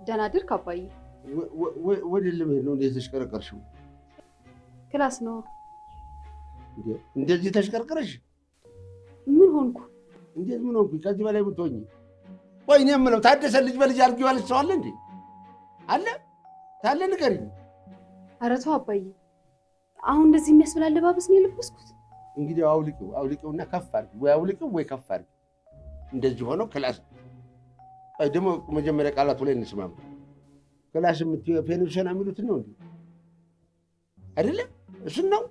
ደህና ድርክ አባዬ። ወደ ለመሄድ ነው እንዴ የተሽከረከርሽው? ክላስ ነው። እንዴ እንደዚህ ተሽከርክረሽ ምን ሆንኩ? እንዴት ምን ሆንኩኝ? ከዚህ በላይ ብትሆኝ። ቆይ እኔ የምለው ታደሰ ልጅ በልጅ አድርጊው ያለች ሰው አለ እንዴ? አለ ታለ ንገሪኝ። ኧረ ተው አባዬ። አሁን እንደዚህ የሚያስብል አለባበስ ነው የለበስኩት? እንግዲህ አውልቂው አውልቂውና ከፍ አድርጊ፣ ወይ አውልቂው ወይ ከፍ አድርጊ። እንደዚህ ሆነው ክላስ ቆይ ደግሞ መጀመሪያ ቃላቱ ላይ እንስማማ። ክላስ የምትይው ፔንሽን የሚሉትን ነው እንዴ? አይደለም እሱን ነው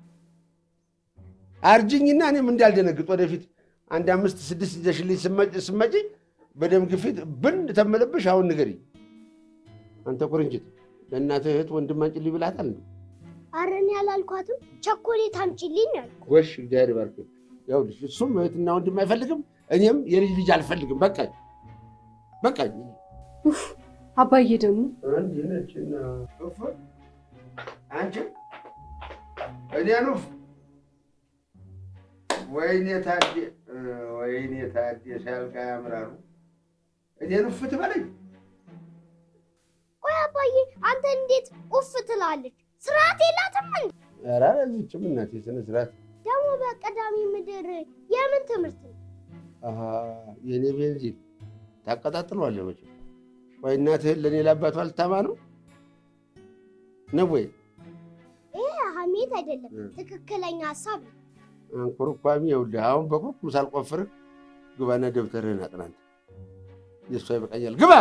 አርጅኝና እኔም እንዳልደነግጥ ወደፊት አንድ አምስት ስድስት ይዘሽልኝ ስመጪ በደም ግፊት ብን ተመለብሽ። አሁን ንገሪኝ አንተ ቁርንጭት፣ ለእናትህ እህት ወንድም አንጭልኝ ብላታል እንዴ? ኧረ እኔ አላልኳትም። ቸኮሌት አምጪልኝ አልኩ። ጎሽ እግዚአብሔር ይባርክ። ይኸውልሽ እሱም እህትና ወንድም አይፈልግም፣ እኔም የልጅ ልጅ አልፈልግም። በቃኝ በቃኝ። ኡፍ አባዬ ደግሞ አንድ ነችና እፍ አንቺ እኔን ኡፍ ወይኔ ታዴ ወይኔ ታዴ ሲያልቃ ያምራሉ። እኔን ኡፍ ትበለኝ። ቆይ አባዬ አንተ እንዴት ኡፍ ትላለች? ስርዓት የላትም እንዴ? ኧረ አለችም እናቴ ስነ ስርዓት። ደግሞ በቀዳሚ ምድር የምን ትምህርት ነው? አሃ የእኔ ቤንዚን ታቀጣጥለዋለህ መቼም። ወይ እናትህን ለእኔ ላባቷ ልታማ ነው ነው ወይ? ይሄ ሀሜት አይደለም፣ ትክክለኛ ሀሳብ ነው። አንኮርኳሚ ይኸውልህ፣ አሁን በኩርኩም ሳልቆፍርህ ግባና ደብተርህን አጥናንት። የእሷ ይበቃኛል። ግባ።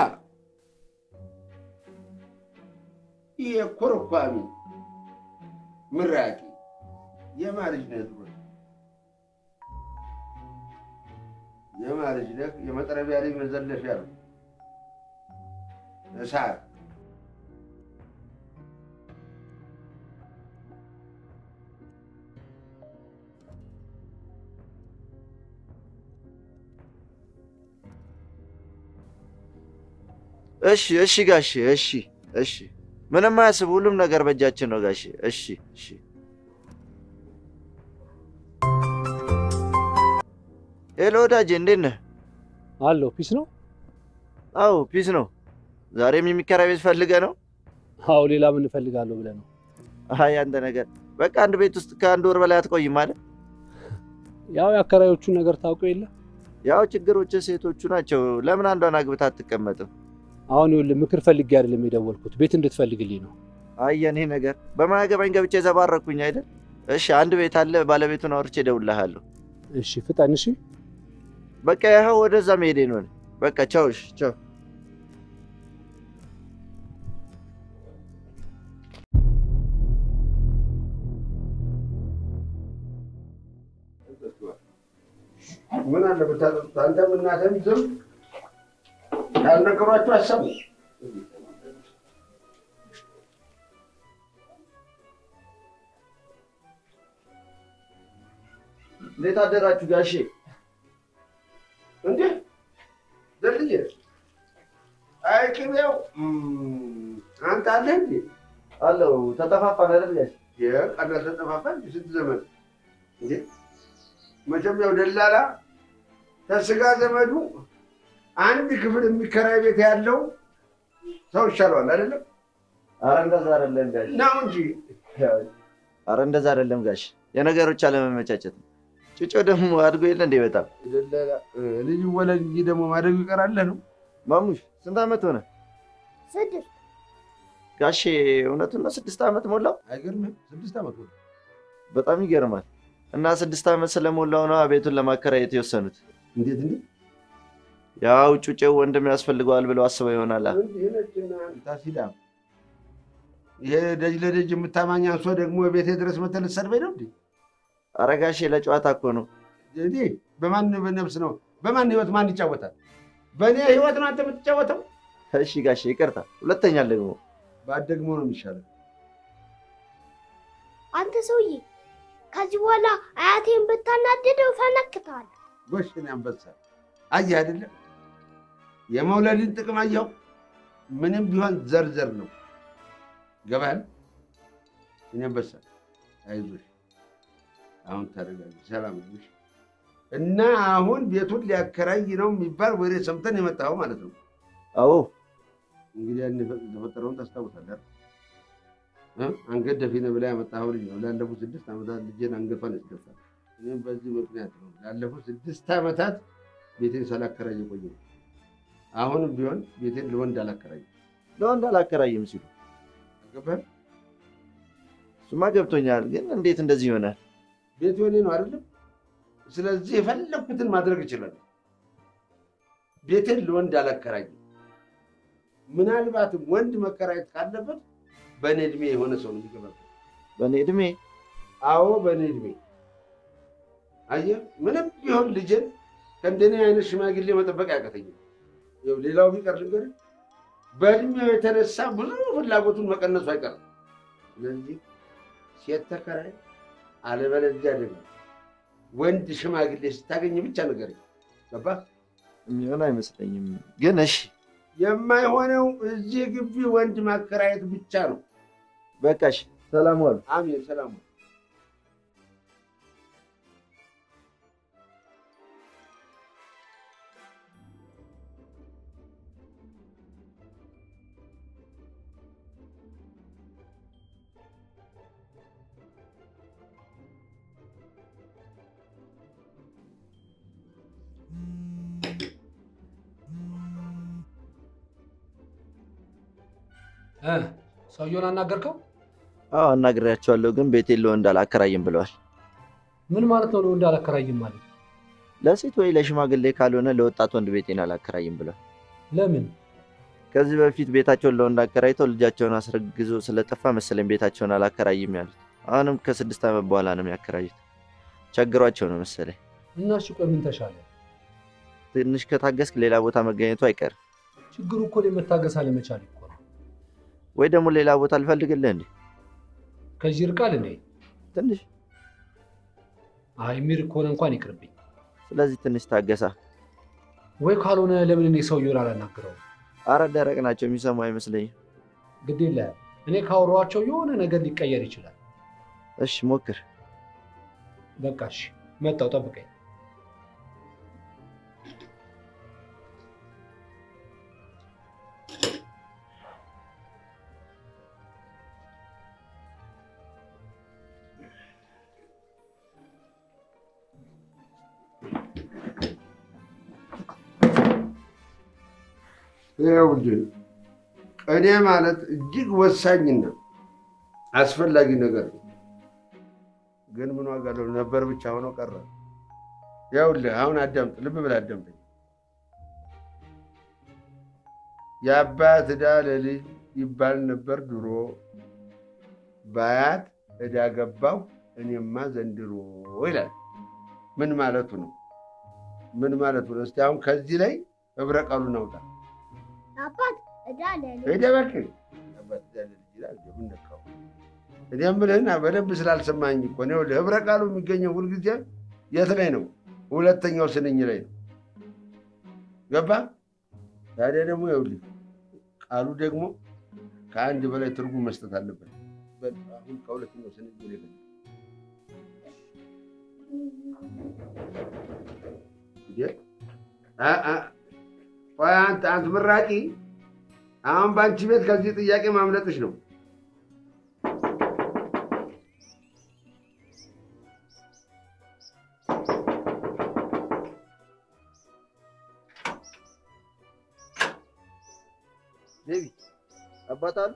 ይሄ ኮርኳሚ ምራቂ የማልጅ ነህ ድሮ የማልጅ ነህ። የመጥረቢያ ላይ መዘለፊያ ነው እሳት እሺ እሺ ጋሼ እሺ እሺ፣ ምንም አያስብ፣ ሁሉም ነገር በእጃችን ነው ጋሼ። እሺ እሺ። ሄሎ ወዳጄ፣ እንዴት ነህ? አለው ፒስ ነው። አዎ ፒስ ነው። ዛሬም የሚከራይ ቤት ፈልገህ ነው? አዎ ሌላ ምን እፈልጋለሁ ብለህ ነው? አይ አንተ ነገር በቃ አንድ ቤት ውስጥ ከአንድ ወር በላይ አትቆይም ማለት ያው የአከራዮቹን ነገር ታውቀው የለ ያው ችግሮች ሴቶቹ ናቸው። ለምን አንዷን አግብታ አትቀመጥም? አሁን ይኸውልህ ምክር ፈልጌ አይደለም የደወልኩት ቤት እንድትፈልግልኝ ነው። አይ የኔ ነገር በማያገባኝ ገብቼ ዘባረኩኝ አይደል? እሺ አንድ ቤት አለ፣ ባለቤቱን አውርቼ እደውልልሃለሁ። እሺ ፍጠን። እሺ በቃ ይኸው ወደዛ መሄዴ ነው። በቃ ቻው። እሺ ቻው። ምን አለ ብታጠጡት? አንተም እናትህም ዝም ያልነገሯቸው አሰቡ። እንዴት አደራችሁ ጋሼ? እንዴ ዘልዬ፣ አይ ቅቤው አንተ አለህ እንዴ? አለው ተጠፋፋን አይደል ጋሼ? የቀና ተጠፋፋ ስንት ዘመን እንዴ? መቼም ያው ደላላ ከስጋ ዘመዱ አንድ ክፍል የሚከራይ ቤት ያለው ሰው ይሻለዋል አይደለም? አረ እንደዛ አይደለም ጋሼ። ነው እንጂ አረ እንደዛ አይደለም ጋሼ። የነገሮች አለመመቻቸት ነው። ጭጮ ደግሞ አድጎ የለ እንዴ? በጣም ደላላ ልጅ ወለድ እንጂ ደግሞ ማደጉ ይቀራል ነው። ማሙሽ ስንት ዓመት ሆነ ስድስት ጋሼ? እውነቱን ነው ስድስት ዓመት ሞላው? አይገርምህም? ስድስት ዓመት ሆነ። በጣም ይገርማል። እና ስድስት ዓመት ስለሞላው ነው ቤቱን ለማከራየት የወሰኑት። እንዴት እንዴት ያው ጩጬው ወንድም ያስፈልገዋል ብለው አስበው ይሆናል። ታሲዳ ይሄ ደጅ ለደጅ የምታማኝ አንሶ ደግሞ ቤቴ ድረስ መተህ ልትሰድበኝ ነው እንዴ? ኧረ ጋሼ ለጨዋታ እኮ ነው። እኔ በማን በነፍስ ነው በማን ህይወት ማን ይጫወታል? በእኔ ህይወት ነው አንተ የምትጫወተው። እሺ ጋሼ ይቅርታ። ሁለተኛ ደግሞ ባደግሞ ነው የሚሻለው። አንተ ሰውዬ ከዚህ በኋላ አያቴን ብታናድደው ፈነክተዋል። ጎሽ እኔ አንበሳ አየህ አይደለም የመውለድን ጥቅም አየኸው። ምንም ቢሆን ዘርዘር ነው ገባል። እኔ አንበሳ አይዞሽ፣ አሁን ታደርጋለሽ። ሰላም ነሽ? እና አሁን ቤቱን ሊያከራይ ነው የሚባል ወሬ ሰምተን የመጣኸው ማለት ነው? አዎ እንግዲህ ያን የተፈጠረውን ታስታውሳለህ? እ? አንገት ደፊ ነህ ብላ ያመጣኸው ልጅ ነው። ላለፉት ስድስት ዓመታት ልጄን አንገቷን ያስደፋል። እኔም በዚህ ምክንያት ነው ላለፉት ስድስት ዓመታት ቤቴን ሳላከራይ የቆየሁት። አሁንም ቢሆን ቤቴን ለወንድ አላከራይም። ለወንድ አላከራይም ሲሉ ገባህ? እሱማ ገብቶኛል። ግን እንዴት እንደዚህ ይሆናል? ቤት የኔ ነው አይደለም? ስለዚህ የፈለኩትን ማድረግ እችላለሁ። ቤቴን ለወንድ አላከራይም። ምናልባትም ወንድ መከራየት ካለበት በእኔ እድሜ የሆነ ሰው ነው የሚገባበት። በእኔ እድሜ አዎ በእኔ እድሜ አየህ፣ ምንም ቢሆን ልጄን ከእንደኔ አይነት ሽማግሌ መጠበቅ አያቀተኝም። ይኸው ሌላው ቢቀር ልንገርህ፣ በእድሜው የተነሳ ብዙ ፍላጎቱን መቀነሱ አይቀርም። ስለዚህ ሴት ተከራይ፣ አለበለዚያ ደግሞ ወንድ ሽማግሌ ስታገኝ ብቻ ነገር ገባህ? የሚሆን አይመስለኝም። ግን እሺ የማይሆነው እዚህ ግቢ ወንድ ማከራየት ብቻ ነው። በቃ እሺ፣ ሰላም ዋሉ። አሜን። ሰላም እ ሰውየውን አናገርከው? አዎ አናግሬያቸዋለሁ፣ ግን ቤቴን ለወንድ አላከራይም ብለዋል። ምን ማለት ነው? ለወንድ አላከራይም ማለት ለሴት ወይ ለሽማግሌ ካልሆነ ለወጣት ወንድ ቤቴን አላከራይም ብለዋል። ለምን? ከዚህ በፊት ቤታቸውን ለወንድ አከራይተው ልጃቸውን አስረግዞ ስለጠፋ መሰለኝ ቤታቸውን አላከራይም ያሉት። አሁንም ከስድስት ዓመት በኋላ ነው የሚያከራዩት። ቸግሯቸው ነው መሰለኝ። እና እሺ ቆይ ምን ተሻለ? ትንሽ ከታገስክ ሌላ ቦታ መገኘቱ አይቀርም። ችግሩ እኮ እኔ መታገስ አለመቻል እኮ ነው። ወይ ደግሞ ሌላ ቦታ ልፈልግልህ እንዴ? ከዚህ ይርቃል እንዴ? ትንሽ አይ የሚርቅ ከሆነ እንኳን ይቅርብኝ። ስለዚህ ትንሽ ታገሳ። ወይ ካልሆነ ለምን እኔ ሰውየውን አላናግረውም? አረ ደረቅ ናቸው፣ የሚሰሙ አይመስለኝም። ግድ የለህም። እኔ ካወሯቸው የሆነ ነገር ሊቀየር ይችላል። እሺ ሞክር። በቃ እሺ፣ መጣው፣ ጠብቀኝ። ይኸውልህ ቅኔ ማለት እጅግ ወሳኝና አስፈላጊ ነገር ነው። ግን ምን ዋጋ አለው? ነበር ብቻ ሆኖ ቀረ። ይኸውልህ አሁን አዳምጥ፣ ልብ ብለህ አዳምጠኝ። የአባት ዕዳ ለልጅ ይባል ነበር ድሮ፣ በአያት ዕዳ ገባሁ እኔማ ዘንድሮ ይላል። ምን ማለቱ ነው? ምን ማለቱ ነው? እስቲ አሁን ከዚህ ላይ ህብረ ቃሉን አውጣ። አባት ዕዳ ለልጅ ሄደ እባክህ አባት ዕዳ ለልጅ ይላል። ምን ነካው? እኔ የምልህን በደንብ ስላልሰማኝ እኮ ነው። ይኸውልህ ህብረ ቃሉ የሚገኘው ሁልጊዜ የት ላይ ነው? ሁለተኛው ስንኝ ላይ ነው። ገባ? ታዲያ ደግሞ ይኸውልህ ቃሉ ደግሞ ከአንድ በላይ ትርጉም መስጠት አለበት። በል አሁን ከሁለተኛው ስንኝ ላይ ነው። ቆይ አንተ አንተ ምራቂ፣ አሁን በአንቺ ቤት ከዚህ ጥያቄ ማምለጥሽ ነው። ቤቢ አባት አሉ?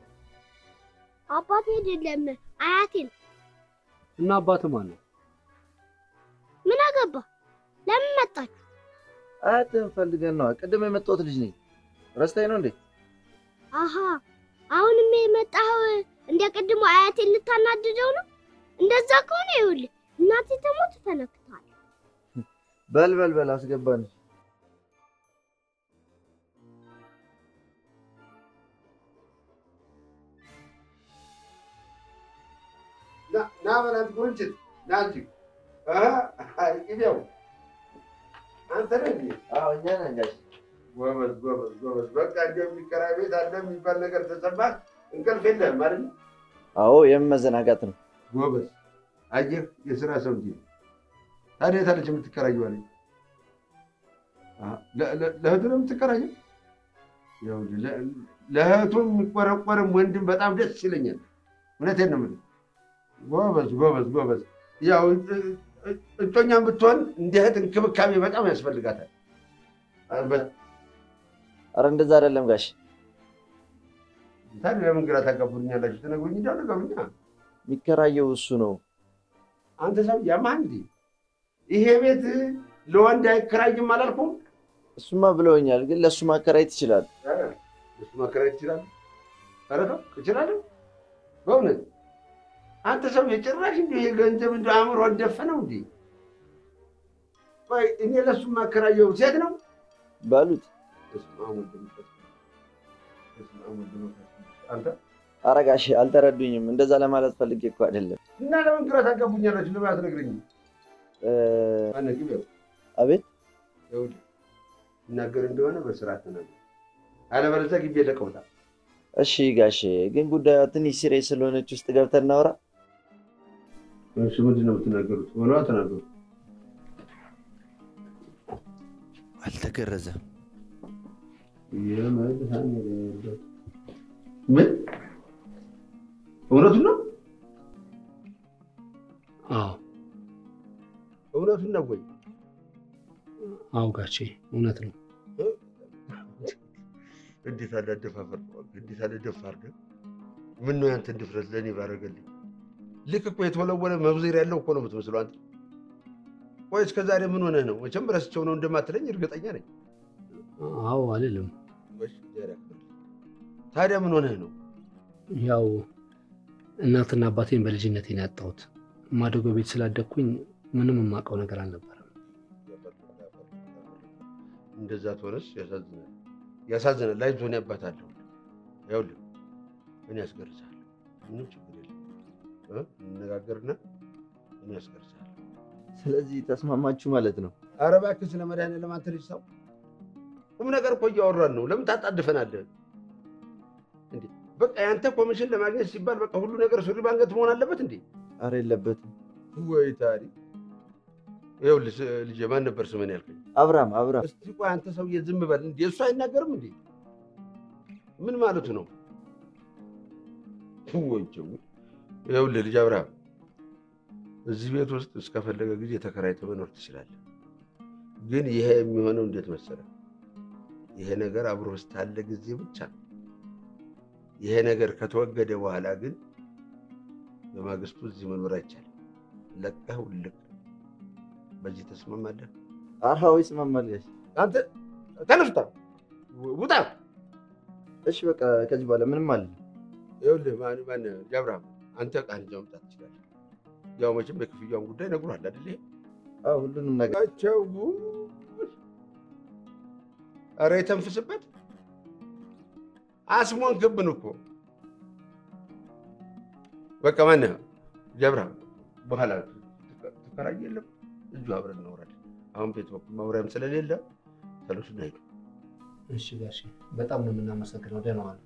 አባቴ አይደለም አያቴ ነው። እና አባት ማን ነው? ምን አገባ? ለምን መጣችሁ? አያትህን ፈልገን ነዋ። ቅድም የመጣሁት ልጅ ነኝ። ረስታኝ ነው እንዴ? አሃ አሁንም የመጣኸው እንደ ቅድሞ አያቴን ልታናድደው ነው? እንደዛ ከሆነ ይኸውልህ እናቴ ተሞት ተነክታል። በል በል በል አስገባን። ና በላት ጉርንችት ና እንጂ ቅቤው አንተ ነህ እንዴ? አዎ እኛ ነን ጋሽ። ጎበዝ ጎበዝ ጎበዝ። በቃ እንደው የሚከራይ ቤት አለ የሚባል ነገር ተሰማህ? እንቅልፍ የለህም አይደል? አዎ የመዘናጋት ነው። ጎበዝ። አየህ የስራ ሰው እንጂ ታዲያ የታለች የምትከራየው አለኝ። አ- ለ- ለ- ለእህቱ ነው የምትከራየው? ይኸውልህ፣ ለ- ለእህቱ የሚቆረቆርም ወንድም በጣም ደስ ይለኛል። እውነቴን ነው የምልህ። ጎበዝ ጎበዝ ጎበዝ። ያው እ- እ- እጮኛም ብትሆን እንደ እህት እንክብካቤ በጣም ያስፈልጋታል። በ- አረ እንደዛ አይደለም ጋሽ። ታዲያ ለምን ግራ ታጋቡኛላችሁ? ትነግሩኝ እንዲያው ነገሩኛ። የሚከራየው እሱ ነው። አንተ ሰው ያማህ እንዴ? ይሄ ቤት ለወንድ አይከራይም አላልኩም? እሱማ ብለውኛል፣ ግን ለእሱ ማከራየት ይችላል። እሱ ማከራየት ይችላል። ኧረ ተው እችላለሁ። በእውነት አንተ ሰው የጭራሽ እንዲ የገንዘብ እንደ አእምሮ ደፈነው እንዲ ቆይ እኔ ለእሱ ማከራየው ሴት ነው። በሉት። በስመ አብ ወወልድ ወመንፈስ ቅዱስ። በስመ አብ ወወልድ ወመንፈስ ቅዱስ። አንተ አረ ጋሽ አልተረዱኝም። እንደዛ ለማለት ፈልጌ እኮ አይደለም። እና ለምን ግራ ታጋቡኛላችሁ? ለምን አትነግረኝም? እ፣ ማነው ግቢው? አቤት ይኸውልህ ይናገር እንደሆነ በስርዓት ተናገር፣ አለበለዚያ ግቢ ለቀውታል። እሺ ጋሽ፣ ግን ጉዳዩ ትንሽ ሲሪየስ ስለሆነች ውስጥ ገብተን እናውራ። እሺ ምንድን ነው የምትናገሩት? ወሏ ተናገሩ። አልተገረዘም። የመድኃኒዓለም ምን እውነቱን ነው? አዎ እውነቱን ነው ወይ? አዎ ጋሼ እውነት ነው። እንዴት አለ አደፋፈር፣ እንዴት አለ ደፋር ነው። ምን ነው ያንተን ድፍረት ለእኔ ባረገልኝ። ልክ እኮ የተወለወለ መብዜር ያለው እኮ ነው የምትመስለው አንተ። ቆይ እስከ ዛሬ ምን ሆነህ ነው? መቼም ረስቸው ነው እንደማትለኝ እርግጠኛ ነኝ። አዎ አልልም። እሺ፣ እግዚአብሔር ያክብርልህ። ታዲያ ምን ሆነህ ነው? ያው እናትና አባቴን በልጅነቴ ነው ያጣሁት። ማደጎ ቤት ስላደግኩኝ ምንም የማውቀው ነገር አልነበረም። እንደዛ ትሆነስ ያሳዝናል፣ ያሳዝናል። ላይ ዞን ያባታለሁ። ይኸውልህ እኔ ያስገርዝሃለሁ፣ ምንም ችግር የለም እ እንነጋገርና እኔ ያስገርዝሃለሁ። ስለዚህ ተስማማችሁ ማለት ነው? ኧረ እባክህ ስለ መድኃኒዓለም አንተ ልጅ ሰው ቁም ነገር እኮ እያወራን ነው። ለምን ታጣድፈናለህ እንዴ? በቃ ያንተ ኮሚሽን ለማግኘት ሲባል በቃ ሁሉ ነገር ሱሪ ባንገት መሆን አለበት እንዴ? አረ የለበትም። ወይ ታሪክ። ይኸውልህ ስ- ልጄ ማን ነበር ስምን ያልከኝ? አብርሃም አብርሃም እስቲ ቆይ አንተ ሰውዬ ዝም በል እንዴ! እሱ አይናገርም እንዴ? ምን ማለቱ ነው? ወይ ጀው ይኸውልህ ልጅ አብርሃም እዚህ ቤት ውስጥ እስከፈለገ ጊዜ ተከራይተህ መኖር ትችላለህ። ግን ይሄ የሚሆነው እንዴት መሰለህ? ይሄ ነገር አብሮ እስካለ ጊዜ ብቻ ነው። ይሄ ነገር ከተወገደ በኋላ ግን በማግስቱ እዚህ መኖር አይቻልም። ለቀህ ውልቅ። በዚህ ተስማማለህ? አርሃው ይስማማል ጋሽ። አንተ ተነስ፣ ውጣ ውጣ። እሺ በቃ ከዚህ በኋላ ምንም አለ ይኸውልህ ማን ማን ልጅ አብርሃም አንተ ዕቃህን ይዘህ መምጣት ትችላለህ። ያው መቼም የክፍያውን ጉዳይ ነግሮሃል አይደል? ይሄ አዎ ሁሉንም ነገር ቸው ኧረ የተንፍስበት አስሞን ክብን እኮ በቃ ማነህ ልጅ አብርሃም በኋላ ትከራይ የለም እዚሁ አብረን እናወራለን። አሁን ቤት በኩል ማውሪያም ስለሌለ ተነሱና ሂዱ። እሺ ጋሼ በጣም ነው የምናመሰግነው። ደህና ዋሉ።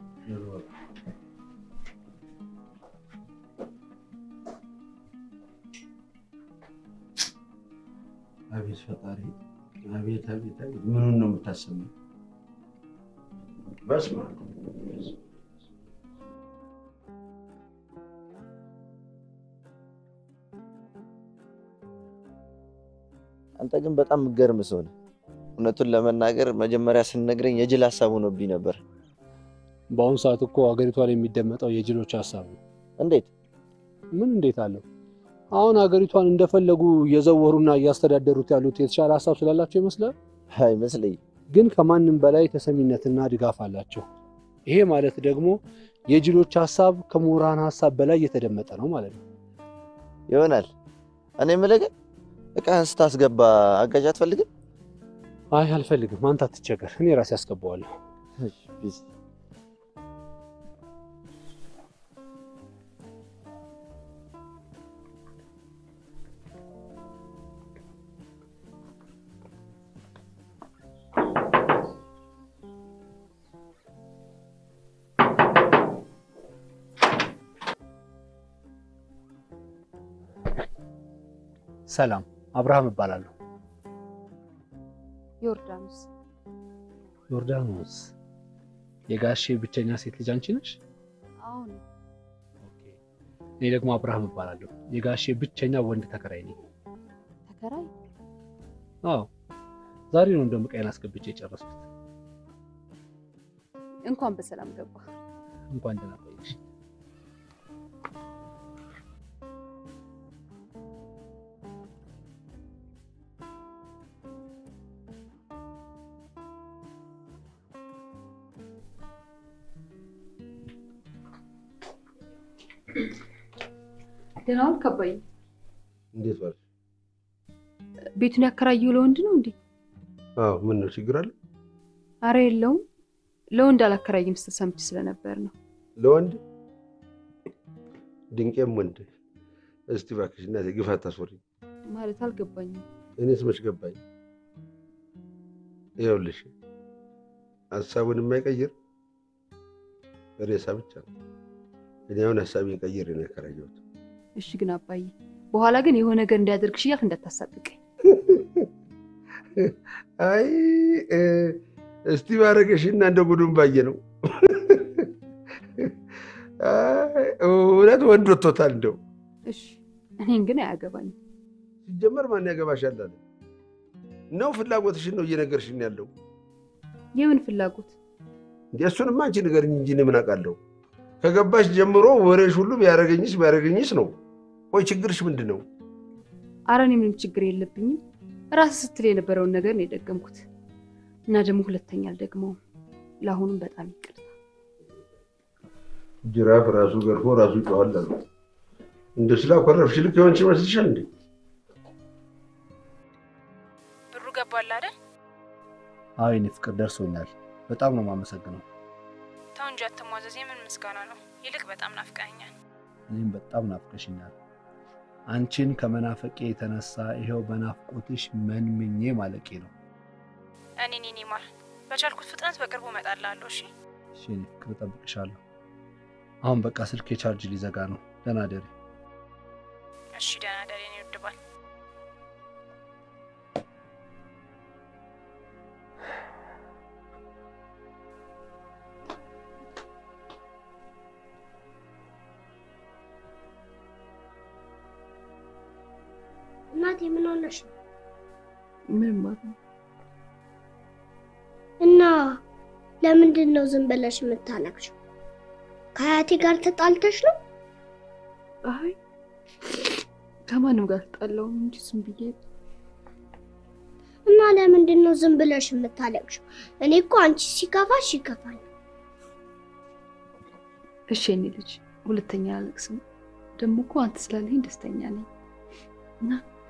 አቤት ፈጣሪ፣ አቤት አቤት አቤት፣ ምኑን ነው የምታሰማው? በስመ አብ አንተ ግን በጣም የምትገርም ሰው ነህ። እውነቱን ለመናገር መጀመሪያ ስንነግረኝ የጅል ሀሳብ ሆኖብኝ ነበር። በአሁኑ ሰዓት እኮ ሀገሪቷ ላይ የሚደመጠው የጅሎች ሀሳብ ነው። እንዴት ምን እንዴት አለው? አሁን ሀገሪቷን እንደፈለጉ እየዘወሩና እያስተዳደሩት ያሉት የተሻለ ሀሳብ ስላላቸው ይመስላል። አይመስለኝም። ግን ከማንም በላይ ተሰሚነትና ድጋፍ አላቸው። ይሄ ማለት ደግሞ የጅሎች ሀሳብ ከምሁራን ሀሳብ በላይ እየተደመጠ ነው ማለት ነው። ይሆናል። እኔ የምልህ ግን እቃህን ስታስገባ አጋዥ አትፈልግም? አይ አልፈልግም፣ አንተ አትቸገር፣ እኔ ራሴ አስገባዋለሁ። እሺ፣ ፒስ። ሰላም፣ አብርሃም እባላለሁ። ዮርዳኖስ ዮርዳኖስ የጋሼ ብቸኛ ሴት ልጅ አንቺ ነሽ? አሁን እኔ ደግሞ አብርሃም እባላለሁ። የጋሼ ብቸኛ ወንድ ተከራይ ነኝ። ተከራይ አዎ ዛሬ ነው እንደውም ዕቃዬን አስገብቼ የጨረስኩት። እንኳን በሰላም ገባ። እንኳን ደህና ቆየሽ። ደህና ዋልክ አባዬ። እንዴት ዋልሽ? ቤቱን ያከራየው ለወንድ ነው እንዴ? አዎ ምን ነው ችግር አለ? አረ የለውም። ለወንድ አላከራይም ስትል ሰምቼ ስለነበር ነው። ለወንድ ድንቄም ወንድ። እስቲ እባክሽ እናቴ ግፍ አታስወሪኝ። ማለት አልገባኝም። እኔስ መች ገባኝ? ይኸውልሽ ሀሳቡን የማይቀይር ሬሳ ብቻ ነው። እኔ አሁን ሀሳቤን ቀይሬ ነው ያከራየሁት። እሺ ግን አባዬ፣ በኋላ ግን የሆነ ነገር እንዲያደርግሽ እያልክ እንዳታሳብቀኝ። አይ እ፣ እስቲ ባረገሽና እንደ ጉዱን ባየ ነው። አይ፣ እውነት ወንድ ወጥቶታል። እንደው እሺ፣ እኔን ግን አያገባኝም። ሲጀመር ማን ያገባሻል አለ ነው? ፍላጎትሽን ነው እየነገርሽን ያለው። የምን ፍላጎት? እንዲ እሱንማ አንቺ ንገርኝ እንጂ እኔ ምን አውቃለሁ? ከገባሽ ጀምሮ ወሬሽ ሁሉ ቢያደርገኝስ ቢያደርገኝስ ነው። ቆይ ችግርሽ ምንድን ነው? አረ እኔ ምንም ችግር የለብኝም። ራስህ ስትል የነበረውን ነገር ነው የደገምኩት እና ደግሞ ሁለተኛ አልደግመውም። ለአሁኑም በጣም ይቅርታ። ጅራፍ ራሱ ገርፎ ራሱ ይጮሃል አሉ። እንደ ስላኮረፍሽ ልክ የሆንሽ ይመስልሻል እንዴ? ብሩ ገባል አይደል? አዎ የኔ ፍቅር ደርሶኛል። በጣም ነው የማመሰግነው። ተው እንጂ አትሟዘዝ። የምን ምስጋና ነው? ይልቅ በጣም ናፍቀኸኛል። እኔም በጣም ናፍቀሽኛል። አንቺን ከመናፈቄ የተነሳ ይኸው በናፍቆትሽ መንምኜ ማለቄ ነው። እኔን የኔ ማር በቻልኩት ፍጥነት በቅርቡ እመጣልሃለሁ። እሺ እሺ የኔ ፍቅር እጠብቅሻለሁ። አሁን በቃ ስልክ የቻርጅ ሊዘጋ ነው። ደህና ደሪ። እሺ፣ ደህና ደር የኔ ውድ ባል። እናቴ ምን ሆነሽ ነው? ምንም ማለት ነው። እና ለምንድን ነው ዝም ብለሽ የምታለቅሽው? ከአያቴ ጋር ተጣልተሽ ነው? አይ ከማንም ጋር ተጣላሁም እንጂ ዝም ብዬ እና ለምንድን ነው ዝም ብለሽ የምታለቅሽው? እኔ እኮ አንቺ ሲከፋሽ ይከፋል። እሺ የኔ ልጅ ሁለተኛ አለቅስም። ደግሞ እኮ አንተ ስላለኝ ደስተኛ ነኝ እና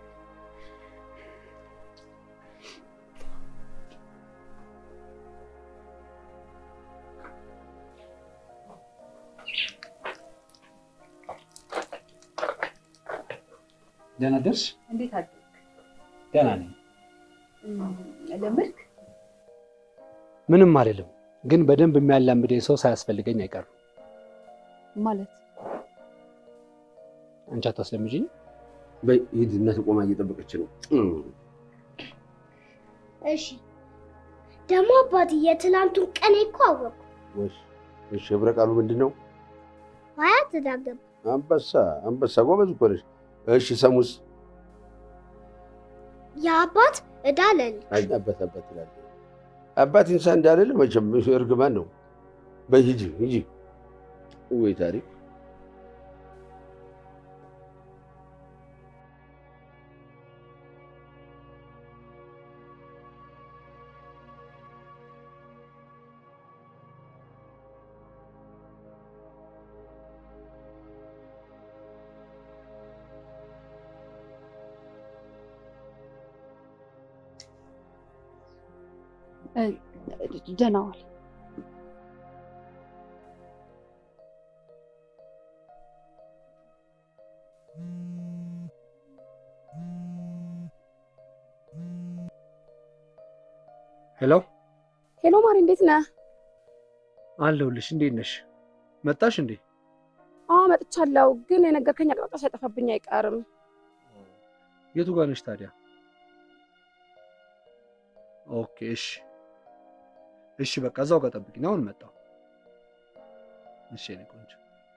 ደህና ደርሽ? እንዴት አደርክ? ደህና ነኝ። ለመድክ ምንም አይደለም፣ ግን በደንብ የሚያላምደኝ ሰው ሳያስፈልገኝ አይቀርም። ማለት አንቺ አታስለምጂኝ? በይ ሂድ፣ እናት ቆማ እየጠበቀች ነው። እሺ ደግሞ አባቴ የትላንቱን ቀን እኮ አወቅኩ። እሺ፣ እሺ፣ ህብረ ቃሉ ምንድን ነው? አያት ተዳገባ አንበሳ አንበሳ፣ ጎበዝ እኮ ነሽ። እሺ፣ ሰሙስ? የአባት እዳ ለልጅ አይ አባት አባት ትላለህ። አባት እንሳ እንዳልል መቼም እርግማን ነው። በይ ሂጂ ሂጂ። ወይ ታሪክ ደህና ዋል። ሄሎ ሄሎ ማሪ፣ እንዴት ነህ? አለሁልሽ። እንዴት ነሽ? መጣሽ እንዴ? አዎ መጥቻለሁ፣ ግን የነገርከኝ አቅጣጫ ሳይጠፋብኝ አይቀርም። የቱ ጋር ነሽ ታዲያ? ኦኬ እሺ፣ እሺ በቃ እዛው ጋር ጠብቂኝ። አሁን መጣሁ። እሺ የኔ ቆንጆ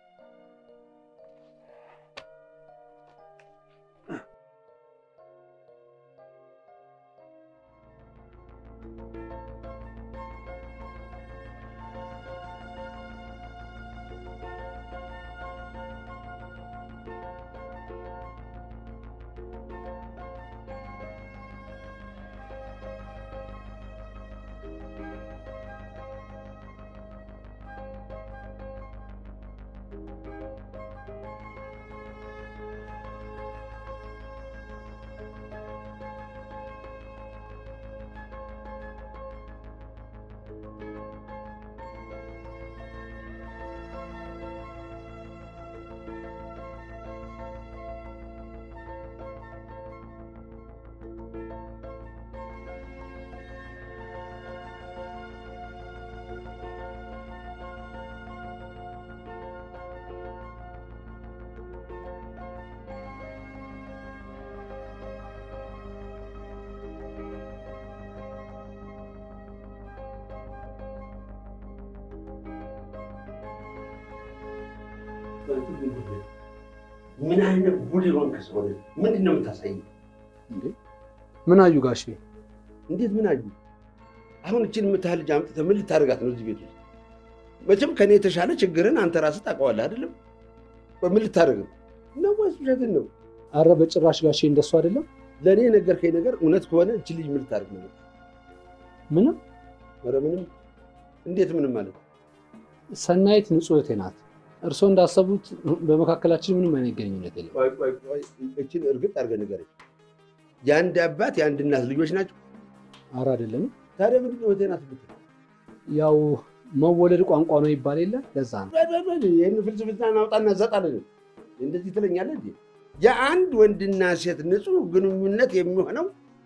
ምን አይነት ጉድ የሆንክ ሰው ነህ? ምንድን ነው የምታሳየው? እንዴ ምን አዩ ጋሼ? እንዴት ምን አዩ? አሁን እችን የምታህል ልጅ አምጥተህ ምን ልታደርጋት ነው እዚህ ቤት ውስጥ? መቼም ከኔ የተሻለ ችግርን አንተ ራስህ ታውቀዋለህ አይደለም? ምን ልታደርግ ነው? ነው ወይስ ውሸትን ነው? አረ በጭራሽ ጋሼ እንደሱ አይደለም። ለእኔ የነገርከኝ ነገር እውነት ከሆነ እችን ልጅ ምን ልታደርግ ነው? ምንም ኧረ ምንም። እንዴት ምንም ማለት ነው? ሰናይት ንጹህ እህቴ ናት። እርስዎ እንዳሰቡት በመካከላችን ምንም አይነት ግንኙነት የለም። ቆይ ቆይ ቆይ፣ እችን እርግጥ አድርገህ ንገረኝ። የአንድ አባት የአንድ እናት ልጆች ናቸው? አረ አይደለንም። ታዲያ ምንድን ነው እህቴ ናት የምትለው? ያው መወለድ ቋንቋ ነው ይባል የለ ለዛ ነው። በል በል በል፣ ይህን ፍልስፍና እናውጣና ዘጣለን። እንደዚህ ትለኛለህ እንዴ? የአንድ ወንድና ሴት ንጹህ ግንኙነት የሚሆነው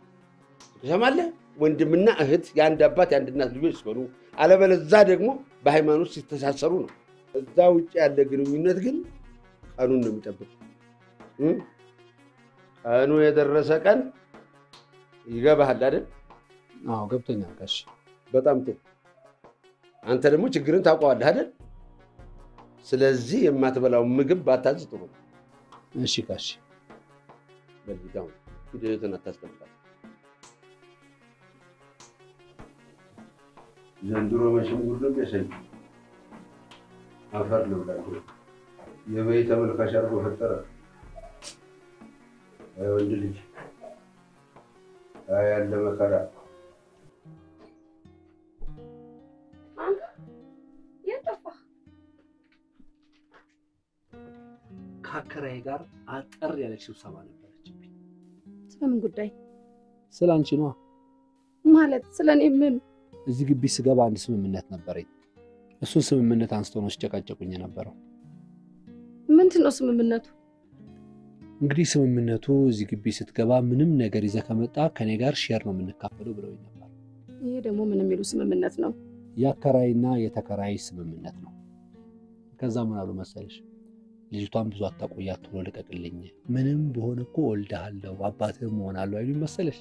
ትሰማለህ? ወንድምና እህት የአንድ አባት የአንድ እናት ልጆች ሲሆኑ፣ አለበለዛ ደግሞ በሃይማኖት ሲተሳሰሩ ነው። እዛ ውጭ ያለ ግንኙነት ግን ቀኑን ነው የሚጠብቅ። እ? ቀኑ የደረሰ ቀን ይገባሃል አይደል? አዎ ገብቶኛል ጋሼ። በጣም ጥሩ። አንተ ደግሞ ችግርን ታውቀዋለህ አይደል? ስለዚህ የማትበላውን ምግብ ባታዝ ጥሩ ነው። እሺ ጋሼ። በዚህ አሁን ሂደትን አታስቀምጣት። ዘንድሮ መቼም ጉድ ነው የሚያሳይ አፈር ልብላቸው የበይ ተመልካች አድርጎ ፈጠረ። አይ ወንድ ልጅ አይ ያለ መከራ ከአከራዬ ጋር አጠር ያለች ስብሰባ ነበረችብኝ። ስለምን ጉዳይ ስለ አንቺ ነዋ። ማለት? ስለ እኔ ምን? እዚህ ግቢ ስገባ አንድ ስምምነት ነበረኝ። እሱን ስምምነት አንስቶ ነው ሲጨቃጨቁኝ የነበረው። ምንድን ነው ስምምነቱ? እንግዲህ ስምምነቱ እዚህ ግቢ ስትገባ ምንም ነገር ይዘህ ከመጣ ከኔ ጋር ሼር ነው የምንካፈለው ብለውኝ ነበር። ይሄ ደግሞ ምን የሚሉ ስምምነት ነው? የአከራይና የተከራይ ስምምነት ነው። ከዛ ምን አሉ መሰለሽ፣ ልጅቷን ብዙ አታቆያት፣ ቶሎ ልቀቅልኝ፣ ምንም በሆነ እኮ ወልድሃለሁ አባትህም እሆናለሁ አይሉኝ መሰለሽ።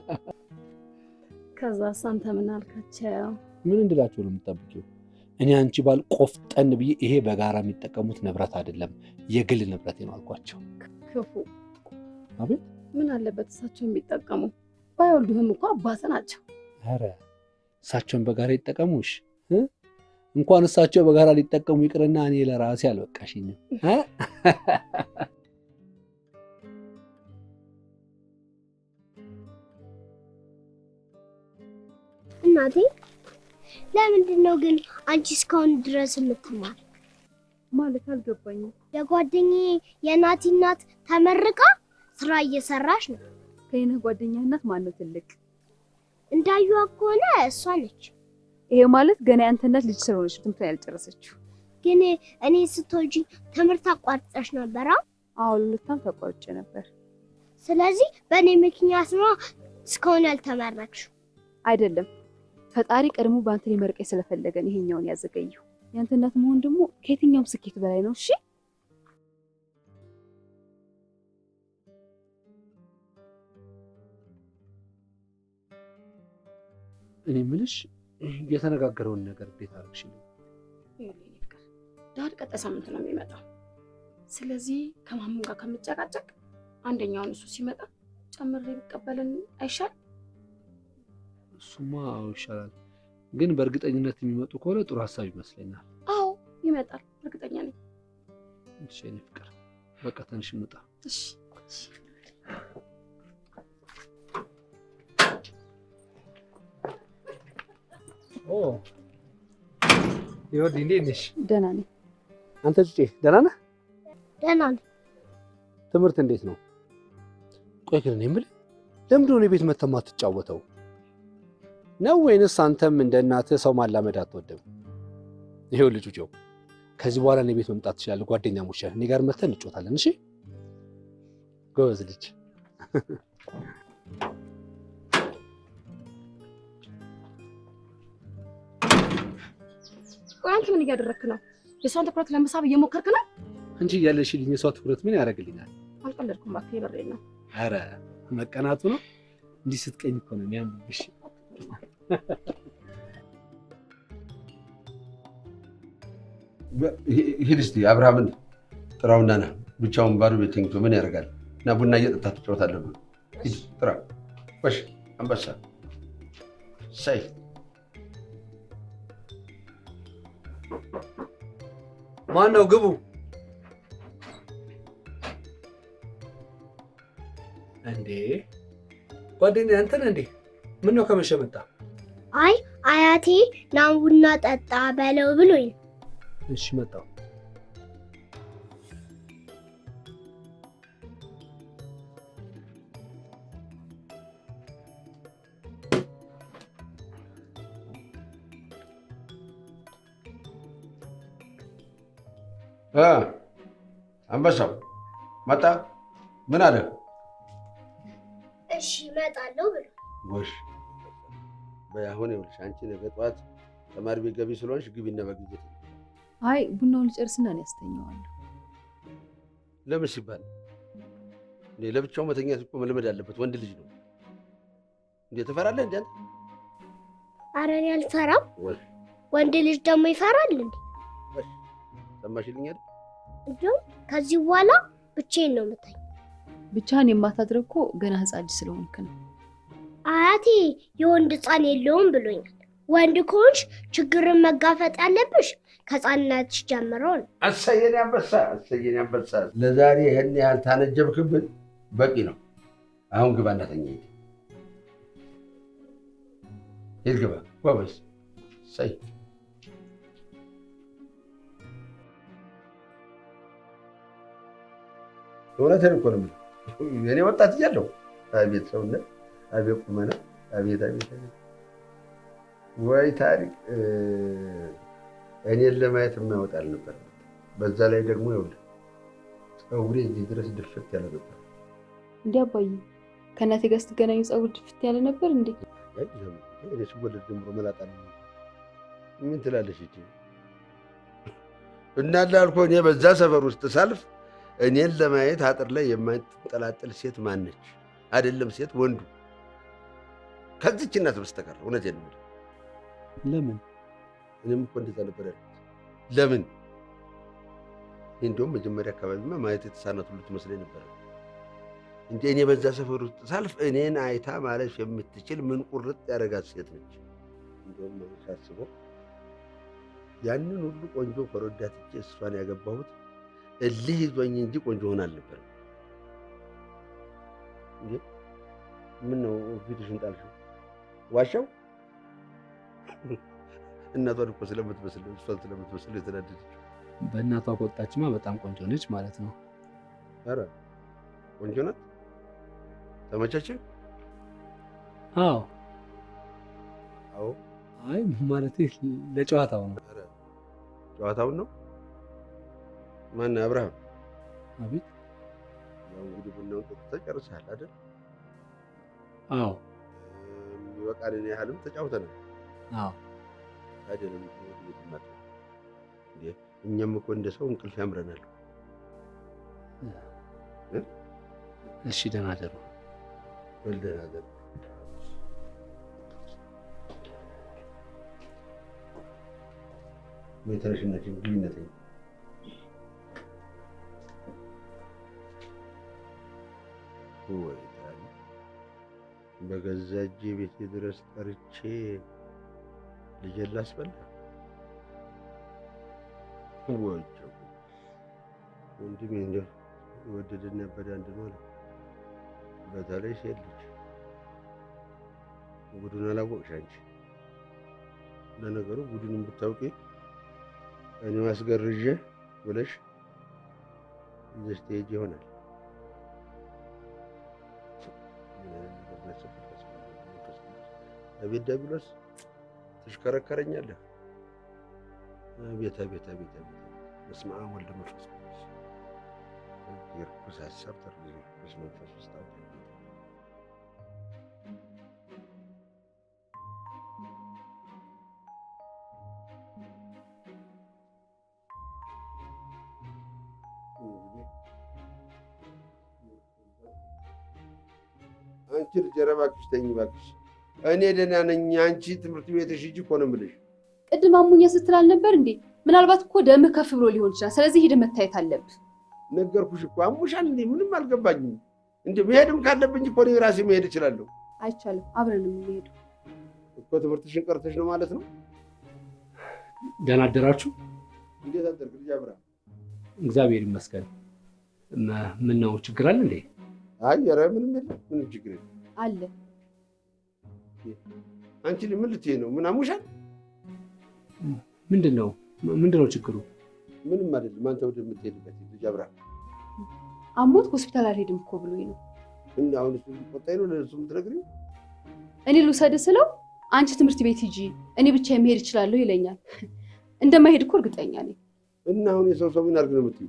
ከዛ አንተ ምን አልካቸው? ምን እንድላቸው ነው የምጠብቂው? እኔ አንቺ ባል ቆፍጠን ብዬ ይሄ በጋራ የሚጠቀሙት ንብረት አይደለም የግል ንብረት ነው አልኳቸው። ክፉ አቤት ምን አለበት እሳቸው የሚጠቀሙ? ባይወልዱህም እኮ አባት ናቸው። ኧረ እሳቸውን በጋራ ይጠቀሙሽ እ? እንኳን እሳቸው በጋራ ሊጠቀሙ ይቅርና እኔ ለራሴ አልበቃሽኝም እ? እናቴ ለምንድን ነው ግን አንቺ እስካሁን ድረስ የምትማር? ማለት አልገባኝም። የጓደኛዬ የናቲ እናት ተመርቃ ስራ እየሰራች ነው። ከይነህ ጓደኛ እናት ማን ነው ትልቅ? እንዳዩዋ ከሆነ እሷ ነች። ይሄ ማለት ገና ያንተ እናት ልጅ ስለሆነች ትምህርቷን ያልጨረሰችው። ግን እኔ ስትወልጂ ትምህርት አቋርጠሽ ነበራ። አዎ ለሁለት ዓመት ተቋርጬ ነበር። ስለዚህ በእኔ ምክንያት ነው እስካሁን ያልተመረቅሽው። አይደለም ፈጣሪ ቀድሞ በአንተ ሊመርቀኝ ስለፈለገን ይሄኛውን ያዘገየው። ያንተ እናት መሆን ደግሞ ከየትኛውም ስኬት በላይ ነው። እሺ እኔ የምልሽ የተነጋገረውን ነገር እንዴት አደረግሽልኝ? ዳድ ቀጣይ ሳምንት ነው የሚመጣው። ስለዚህ ከማመን ጋር ከምጨቃጨቅ አንደኛውን እሱ ሲመጣ ጨምሬ ቢቀበልን አይሻል? እሱማ አዎ ይሻላል፣ ግን በእርግጠኝነት የሚመጡ ከሆነ ጥሩ ሀሳብ ይመስለኛል። አዎ ይመጣል፣ እርግጠኛ ነኝ። እሺ የእኔ ፍቅር በቃ ትንሽ እንውጣ። እሺ ይወድ እንዴት ነሽ? ደህና ነኝ። አንተ ጩጬ ደህና ነህ? ደህና ነኝ። ትምህርት እንዴት ነው? ቆይ ግን እኔ የምልህ ለምንድን ነው እኔ ቤት መተህ የማትጫወተው ነው ወይንስ አንተም እንደ እናትህ ሰው ማላመድ አትወድም? ይኸውልህ ጩጬው ከዚህ በኋላ እኔ ቤት መምጣት ትችላለህ። ጓደኛሞች ነን። እኔ ጋር መተህ እንጫወታለን። እሺ ጎበዝ ልጅ። ቆይ አንተ ምን እያደረግክ ነው? የእሷን ትኩረት ለመሳብ እየሞከርክ ነው? አንቺ እያለሽልኝ የሷ ትኩረት ምን ያደርግልኛል? አልቀለድኩም እባክህ፣ የበሬን ነው። ኧረ መቀናቱ ነው። እንዲህ ስትቀኝ እኮ ነው የሚያምርብሽ። ሂድ እስኪ አብርሃምን ጥራውና ና። ብቻውን ባዶ ቤት ተኝቶ ምን ያደርጋል? እና ቡና እየጠጣ ትጫወታለህ። ሂድ ጥራ። ወሽ አንበሳ ሳይ ማን ነው? ግቡ። እንዴ ጓደኛዬ አንተ ነህ እንዴ? ምን ነው ከመሸ መጣ? አይ አያቴ ና ቡና ጠጣ በለው ብሎኝ ነው። እሺ መጣሁ። እ አንበሳው መጣ። ምን አለ? እሺ እመጣለሁ ብሎ ጎሽ በይ አሁን ይኸውልሽ፣ አንቺ ነገ ጠዋት ተማሪ ቤት ገቢ ስለሆንሽ ግቢና በጊዜ ተኝ። አይ ቡናውን ልጨርስና እኔ ያስተኛዋለሁ። ለምን ሲባል እንዴ ለብቻው መተኛት እኮ መልመድ አለበት። ወንድ ልጅ ነው እንዴ ትፈራለህ? እንዴ አንተ ኧረ እኔ አልፈራም። ወይ ወንድ ልጅ ደግሞ ይፈራል እንዴ? ሰማሽልኝ አይደል? እንዲሁም ከዚህ በኋላ ብቻዬን ነው የምተኛው። ብቻህን የማታድረው እኮ ገና ህፃን ልጅ ስለሆንክ ነው። አያቴ የወንድ ህፃን የለውም ብሎኛል። ወንድ ከሆንሽ ችግርን መጋፈጥ ያለብሽ ከህፃንነትሽ ጀምሮ ነው። አሳየን አንበሳ፣ አሳየን አንበሳ። ለዛሬ ይህን ያህል ታነጀብክብን በቂ ነው። አሁን ግባ እናተኛ። ሂድ ሂድ፣ ግባ ጎበዝ። ሰይ እውነቴን እኮ ነው የምልህ። እኔ ወጣት እያለሁ አቤት ሰውነት፣ አቤት ቁመና፣ አቤት አቤት አቤት ወይ ታሪክ እኔን ለማየት የማይወጣ አልነበር። በዛ ላይ ደግሞ ይኸውልህ ፀጉሬ እዚህ ድረስ ድፍት ያለ ነበር። እንዲህ አባዬ ከእናቴ ጋር ስትገናኙ ፀጉር ድፍት ያለ ነበር እንዴ? እኔ ስወለድ ጀምሮ መላጣ ነው። ምን ትላለሽ እቺ? እና ላልኩህ እኔ በዛ ሰፈር ውስጥ ሳልፍ እኔን ለማየት አጥር ላይ የማትንጠላጠል ሴት ማነች? አይደለም ሴት ወንዱ ከዚች እናት በስተቀር እውነቴን ነው። ለምን እኔም እኮ እንደዛ ነበር ያልኩት። ለምን እንዲሁም መጀመሪያ አካባቢማ ማየት የተሳናት ሁሉ ትመስለኝ ነበር። እንደ እኔ በዛ ሰፈር ውስጥ ሳልፍ እኔን አይታ ማለፍ የምትችል ምን ቁርጥ ያደረጋት ሴት ነች። እንዲሁም ሳስበው ያንን ሁሉ ቆንጆ ከረዳትቼ እሷን ያገባሁት እልህ ይዞኝ እንጂ ቆንጆ ሆን አልነበረም። እንዴ ምን ነው ፊትሽን ጣልሽው? ዋሻው እናቷን እኮ ስለምትመስል እሷን ስለምትመስል የተናደደችው። በእናቷ ከወጣችማ በጣም ቆንጆ ነች ማለት ነው። ኧረ ቆንጆ ናት። ተመቻች? አዎ አዎ። አይ ማለቴ ለጨዋታው ነው። ኧረ ጨዋታውን ነው። ማን አብርሃም? አቤት። ያው እንግዲህ ቡናውን ጠጥተህ ጨርሰሃል አይደል? አዎ የሚበቃንን ያህልም ተጫውተናል። አዎ ታዲያ ለምን ወደ ቤት መጣ? እንዴ እኛም እኮ እንደ ሰው እንቅልፍ ያምረናል። እሺ ደህና ደሩ። በል ደህና ደር። ወይ ተነሽና ግቢነት በገዛ እጄ ቤቴ ድረስ ጠርቼ ልጄን ላስበላ ወቸው ወንድሜ እንደው የወደደና ያበደ አንድ ነው አለ። በተለይ ሴት ልጅ ጉዱን አላወቅሽ አንቺ። ለነገሩ ጉዱንም ብታውቂ እኔ ማስገርዤ ብለሽ ይዘሽ ትሄጂ ይሆናል። አቤት ዲያብሎስ ትሽከረከረኛለህ። አቤት አቤት አቤት አቤት በስመ አብ ወልድ መንፈስ ቅዱስ የርኩስ ሀሳብ ተርኩስ መንፈስ ውስጥ አውጣኝ። አንቺ ልጅ ኧረ እባክሽ ተኝ እባክሽ። እኔ ደህና ነኝ። አንቺ ትምህርት ቤትሽ ሂጂ እኮ ነው የምልሽ። ቅድም አሙኝ ስትል አልነበር እንዴ? ምናልባት እኮ ደምህ ከፍ ብሎ ሊሆን ይችላል። ስለዚህ ሄደህ መታየት አለብህ። ነገርኩሽ እኮ አሙሻል እንዴ? ምንም አልገባኝም። እንደ መሄድም ካለብኝ እኮ እኔ ራሴ መሄድ እችላለሁ አይቻልም። አብረን የምንሄደው እኮ። ትምህርትሽን ቀርተሽ ነው ማለት ነው? ደህና አደራችሁ? እንዴት አደርግ ልጅ አብራ? እግዚአብሔር ይመስገን። ምን ነው ችግር አለ እንዴ? አይ ኧረ ምንም የለም፣ ምንም ችግር የለም። አለ አንቺ ምን ልትይ ነው? ምን አሙሻል? ምንድን ነው ምንድን ነው ችግሩ? ምንም አይደለም። አንተ ወደምትሄድበት ልጅ አብራ። አሞት ሆስፒታል አልሄድም እኮ ብሎኝ ነው። እና አሁን እሱ ቆጣይ ነው ለእሱ የምትነግሪው? እኔ ልውሰድ ስለው አንቺ ትምህርት ቤት ሂጂ፣ እኔ ብቻ መሄድ እችላለሁ ይለኛል። እንደማይሄድ እኮ እርግጠኛ ነኝ። እና አሁን የሰው ሰው ምን አድርግ ነው የምትይው?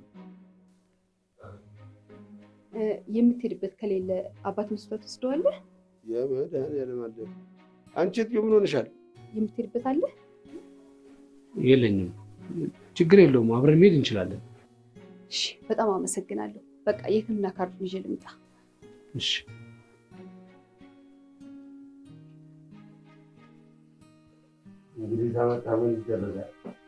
እ፣ የምትሄድበት ከሌለ አባት መስፈር ትወስደዋለህ። የመድኃኒዓለም አለ። አንቺ እትዬ ምን ሆነሻል? የምትሄድበት አለ። የለኝም። ችግር የለውም። አብረን መሄድ እንችላለን። እሺ፣ በጣም አመሰግናለሁ። በቃ የሕክምና ካርዱን ይዤ ልምጣ። እሺ እንግዲህ ታመጣ ምን ይደረጋል?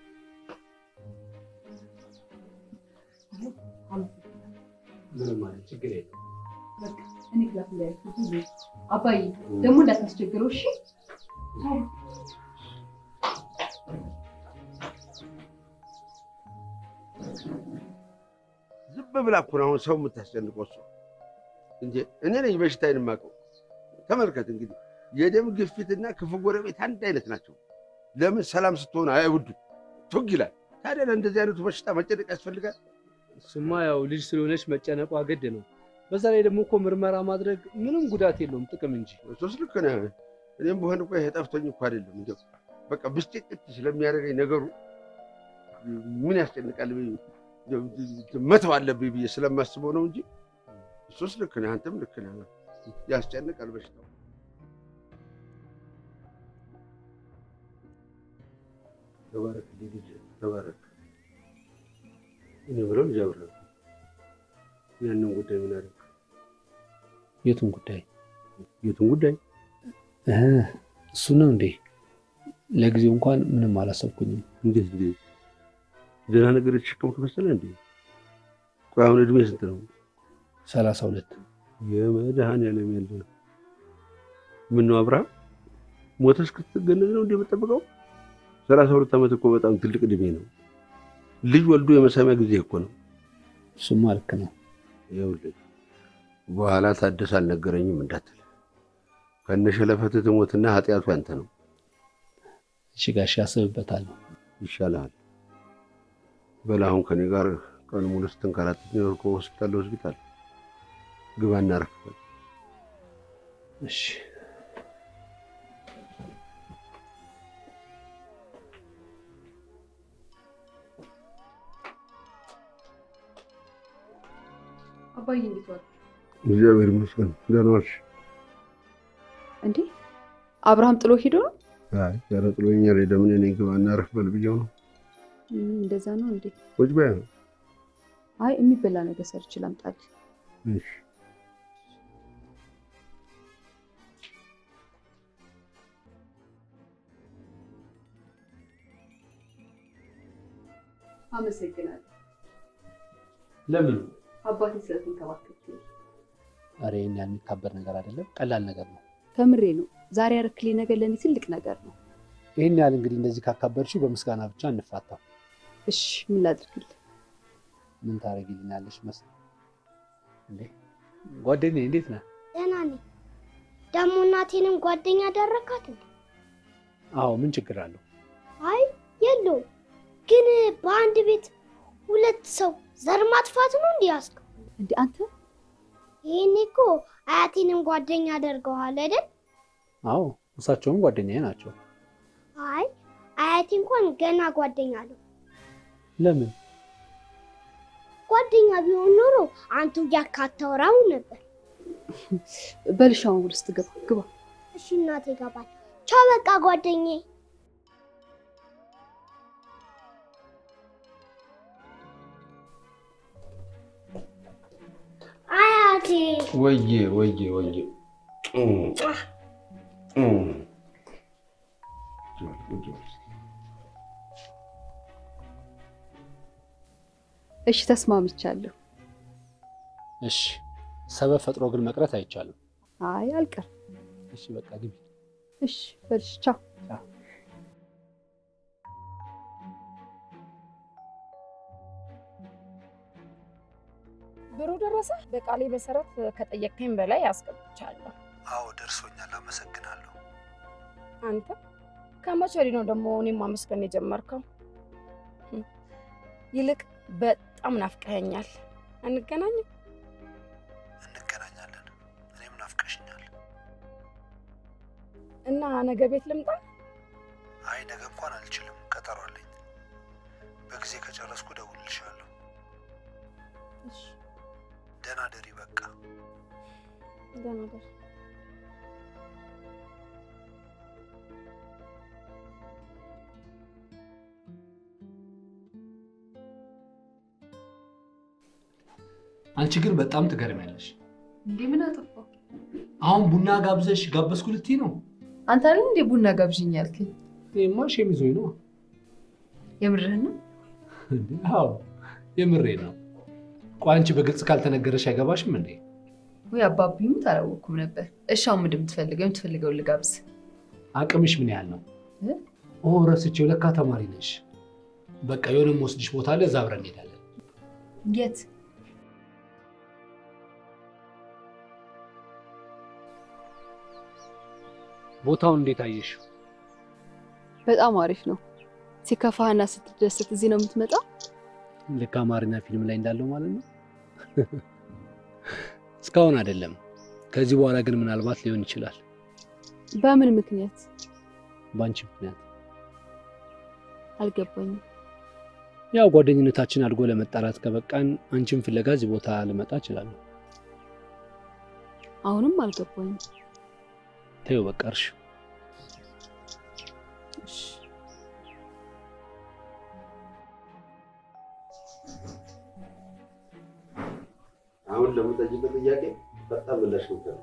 ምንም ማለት ችግር የለውም። በቃ እኔ ክላስ ላይ አባዬ ደግሞ እንዳታስቸግረው እሺ። ዝም ብላ እኮ ነው አሁን ሰው የምታስጨንቀው እሷ እንጂ እኔ ነኝ በሽታዬን የማውቀው። ተመልከት እንግዲህ የደም ግፊትና ክፉ ጎረቤት አንድ አይነት ናቸው። ለምን ሰላም ስትሆን አይወዱ ቱግ ይላል። ታዲያ ለእንደዚህ አይነቱ በሽታ መጨነቅ ያስፈልጋል? እሱማ ያው ልጅ ስለሆነች መጨነቋ ግድ ነው። በዛ ላይ ደግሞ እኮ ምርመራ ማድረግ ምንም ጉዳት የለውም ጥቅም እንጂ። እሱስ ልክ ነህ። እኔም በሆን እኮ ይሄ ጠፍቶኝ እኮ አይደለም እንዲያው በቃ ብስጭት ስለሚያደርገኝ ነገሩ ምን ያስጨንቃል ብዬ መተው አለብኝ ብዬ ስለማስበው ነው እንጂ እሱስ ልክ ነህ። አንተም ልክ ነህ። ያስጨንቃል በሽታው። ተባረክ ልጅ ተባረክ። እኔ ብለው ልጅ አብረ ያንን ጉዳይ ምን አደረግ? የቱን ጉዳይ? የቱን ጉዳይ? እሱ ነው እንዴ? ለጊዜው እንኳን ምንም አላሰብኩኝም። እንዴት እንዴት ደህና ነገር የተሸከምክ መሰለህ እንዴ? ቆይ አሁን እድሜ ስንት ነው? ሰላሳ ሁለት የመድኃኒዓለም ያለ ምን ነው አብርሃም ሞተ እስክትገነዝ ነው እንዴ የምጠብቀው? ሰላሳ ሁለት ዓመት እኮ በጣም ትልቅ እድሜ ነው። ልጅ ወልዶ የመሳሚያ ጊዜ እኮ ነው። እሱማ ልክ ነው። ይኸውልህ በኋላ ታደሰ አልነገረኝም እንዳትል ከነሸለፈት ትሞትና ኃጢአቱ ያንተ ነው። እሺ ጋሽ ያስብበታለሁ። ይሻልሃል። በል አሁን ከኔ ጋር ቀን ሙሉ ስትንከራተት ነው ከሆስፒታል ለሆስፒታል ግባ እናረፍበት። እሺ አባዬ እንዴት ዋል? እግዚአብሔር ይመስገን ደህና ዋልሽ? እንዴ አብርሃም ጥሎ ሄዶ ነው? አይ ኧረ ጥሎኛል። ለምን እኔ ግባ እናረፍ በል ብዬው ነው። እም፣ እንደዛ ነው እንዴ? ቁጭ በይ ነው። አይ የሚበላ ነገር ሰርቼ ላምጣልህ። እሺ አመሰግናለሁ ለምን? አባቴ ስለተንከባከብክ። ኧረ ይሄን ያህል የሚካበር ነገር አይደለም፣ ቀላል ነገር ነው። ከምሬ ነው። ዛሬ ያረክልኝ ነገር ለእኔ ትልቅ ነገር ነው። ይህን ያህል እንግዲህ እንደዚህ ካካበድሽው በምስጋና ብቻ እንፋታም። እሺ ምን ላድርግልህ? ምን ታደርጊልኛለሽ መስል እንዴ? ጓደኛዬ እንዴት ነህ? ደህና ነኝ። ደግሞ እናቴንም ጓደኛ አደረካት እንዴ? አዎ ምን ችግር አለው? አይ የለውም። ግን በአንድ ቤት ሁለት ሰው ዘር ማጥፋት ነው እንዲህ ያስከው? እንዴ አንተ ይሄኔ እኮ አያቴንም ጓደኛ አደርገዋል አይደል? አዎ እሳቸውም ጓደኛዬ ናቸው። አይ አያቴ እንኳን ገና ጓደኛ አለው። ለምን? ጓደኛ ቢሆን ኖሮ አንቱ እያካተውራው ነበር። በልሻውን ውስጥ ግባ ግባ። እሺ እናቴ ይገባል። ቻው በቃ ጓደኛዬ። አያቴ ወዬ ወዬ ወዬ እሺ ተስማምቻለሁ። እሺ ሰበብ ፈጥሮ ግን መቅረት አይቻልም። አይ አልቀር። እሺ በቃ ግቢ። እሺ በልሽ ቻው። ብሩ ደረሰ። በቃሌ መሰረት ከጠየቀኝ በላይ አስገብቻለሁ። አዎ ደርሶኛል። አመሰግናለሁ። አንተ ከመቼ ወዲህ ነው ደግሞ እኔም ማመስገን የጀመርከው? ይልቅ በጣም ናፍቀኸኛል። አንገናኝም? እንገናኛለን። እኔም ናፍቀሽኛል። እና ነገ ቤት ልምጣ? አይ ነገ እንኳን አልችልም፣ ቀጠሮ አለኝ። በጊዜ ከጨረስኩ እደውልልሻለሁ። ደህና ደሪ። በቃ ደህና ደር። አንቺ ግን በጣም ትገርሚያለሽ። እንዴ ምን አጠፋው? አሁን ቡና ጋብዘሽ ጋበዝኩ ልትይ ነው? አንተ አይደል እንዴ ቡና ጋብዥኝ ያልከኝ? እኔማ ሸሚዞኝ ነው። የምርህን ነው? እንዴ? አዎ የምሬ ነው። ቆይ አንቺ በግልጽ ካልተነገረሽ አይገባሽም እንዴ? ወይ አባቢሙት አላወኩም ነበር። እሺ አሁን ምንድን የምትፈልገው? የምትፈልገውን ልጋብዝ። አቅምሽ ምን ያህል ነው? እ? ኦ ረስቼው፣ ለካ ተማሪ ነሽ። በቃ የሆነ የምወስድሽ ቦታ አለ፣ እዛ አብረን እንሄዳለን። የት? ቦታውን እንዴት አየሽው? በጣም አሪፍ ነው። ሲከፋህና ስትደሰት እዚህ ነው የምትመጣው? ልክ አማርኛ ፊልም ላይ እንዳለው ማለት ነው። እስካሁን አይደለም። ከዚህ በኋላ ግን ምናልባት ሊሆን ይችላል። በምን ምክንያት በአንቺ ምክንያት። አልገባኝም። ያው ጓደኝነታችን አድጎ ለመጣላት ከበቃን አንቺን ፍለጋ እዚህ ቦታ ልመጣ እችላለሁ። አሁንም አልገባኝም። ተይው በቃ እርሽ። እሺ አሁን ለምጠይቀው ጥያቄ በጣም ምላሽ ነው።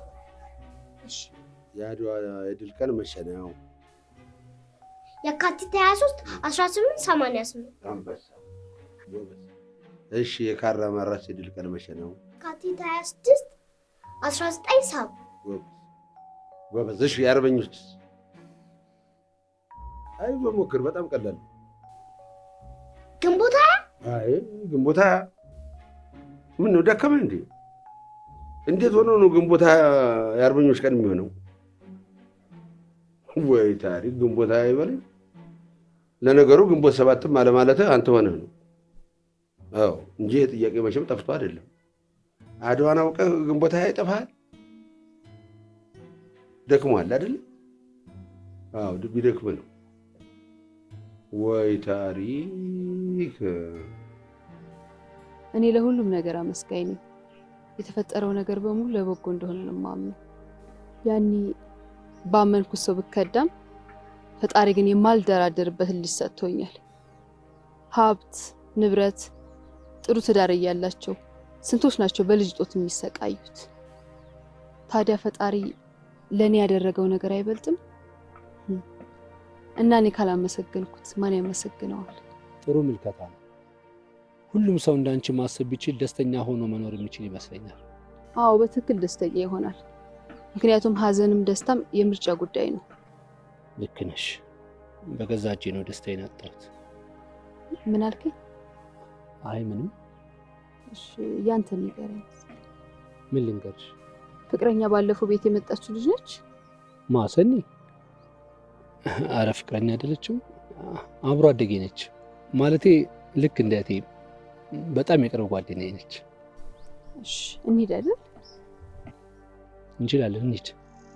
የአድዋ የድል ቀን መቼ ነው? የካቲት 23 1888 አንበሳ ጎበዝ። እሺ የካራ ማራስ የድል ቀን መቼ ነው? የካቲት 26 1970 ጎበዝ ጎበዝ። እሺ የአርበኞች አይ በሞክር በጣም ቀላል ነው። ግንቦት አይ ግንቦት ሃያ ምን ነው ደከመ እንዴ? እንዴት ሆኖ ነው ግንቦት ሃያ የአርበኞች ቀን የሚሆነው? ወይ ታሪክ ግንቦት ሃያ ይበለኝ። ለነገሩ ግንቦት ሰባትም አለማለትህ አንተ ሆነህ ነው። አዎ እንጂ የጥያቄ መቼም ጠፍቶ አይደለም። አድዋን አውቀህ ግንቦት ሃያ ይጠፋሃል? ደክሟል አይደል? አዎ ቢደክም ነው። ወይ ታሪክ እኔ ለሁሉም ነገር አመስጋኝ ነኝ። የተፈጠረው ነገር በሙሉ ለበጎ እንደሆነ ነው የማምነው። ያኔ ባመንኩት ሰው ብከዳም ፈጣሪ ግን የማልደራደርበት ልጅ ሰጥቶኛል። ሀብት፣ ንብረት፣ ጥሩ ትዳር እያላቸው ስንቶች ናቸው በልጅ ጦት የሚሰቃዩት? ታዲያ ፈጣሪ ለእኔ ያደረገው ነገር አይበልጥም? እና እኔ ካላመሰገንኩት ማን ያመሰግነዋል? ጥሩ ምልከታ ነው። ሁሉም ሰው እንዳንቺ ማሰብ ቢችል ደስተኛ ሆኖ መኖር የሚችል ይመስለኛል። አዎ በትክክል ደስተኛ ይሆናል። ምክንያቱም ሀዘንም ደስታም የምርጫ ጉዳይ ነው። ልክ ነሽ። በገዛ እጄ ነው ደስታዬን ያጣሁት። ምን አልከኝ? አይ ምንም። እሺ ያንተ ንገረኝ። ምን ልንገርሽ? ፍቅረኛ ባለፈው ቤት የመጣችው ልጅ ነች? ማሰኒ? አረ ፍቅረኛ አይደለችም፣ አብሮ አደጌ ነች። ማለቴ ልክ እንደ እህቴ በጣም የቅርብ ጓደኛዬ ነች። እሺ እንሂድ አይደል? እንችላለን፣ እንሂድ።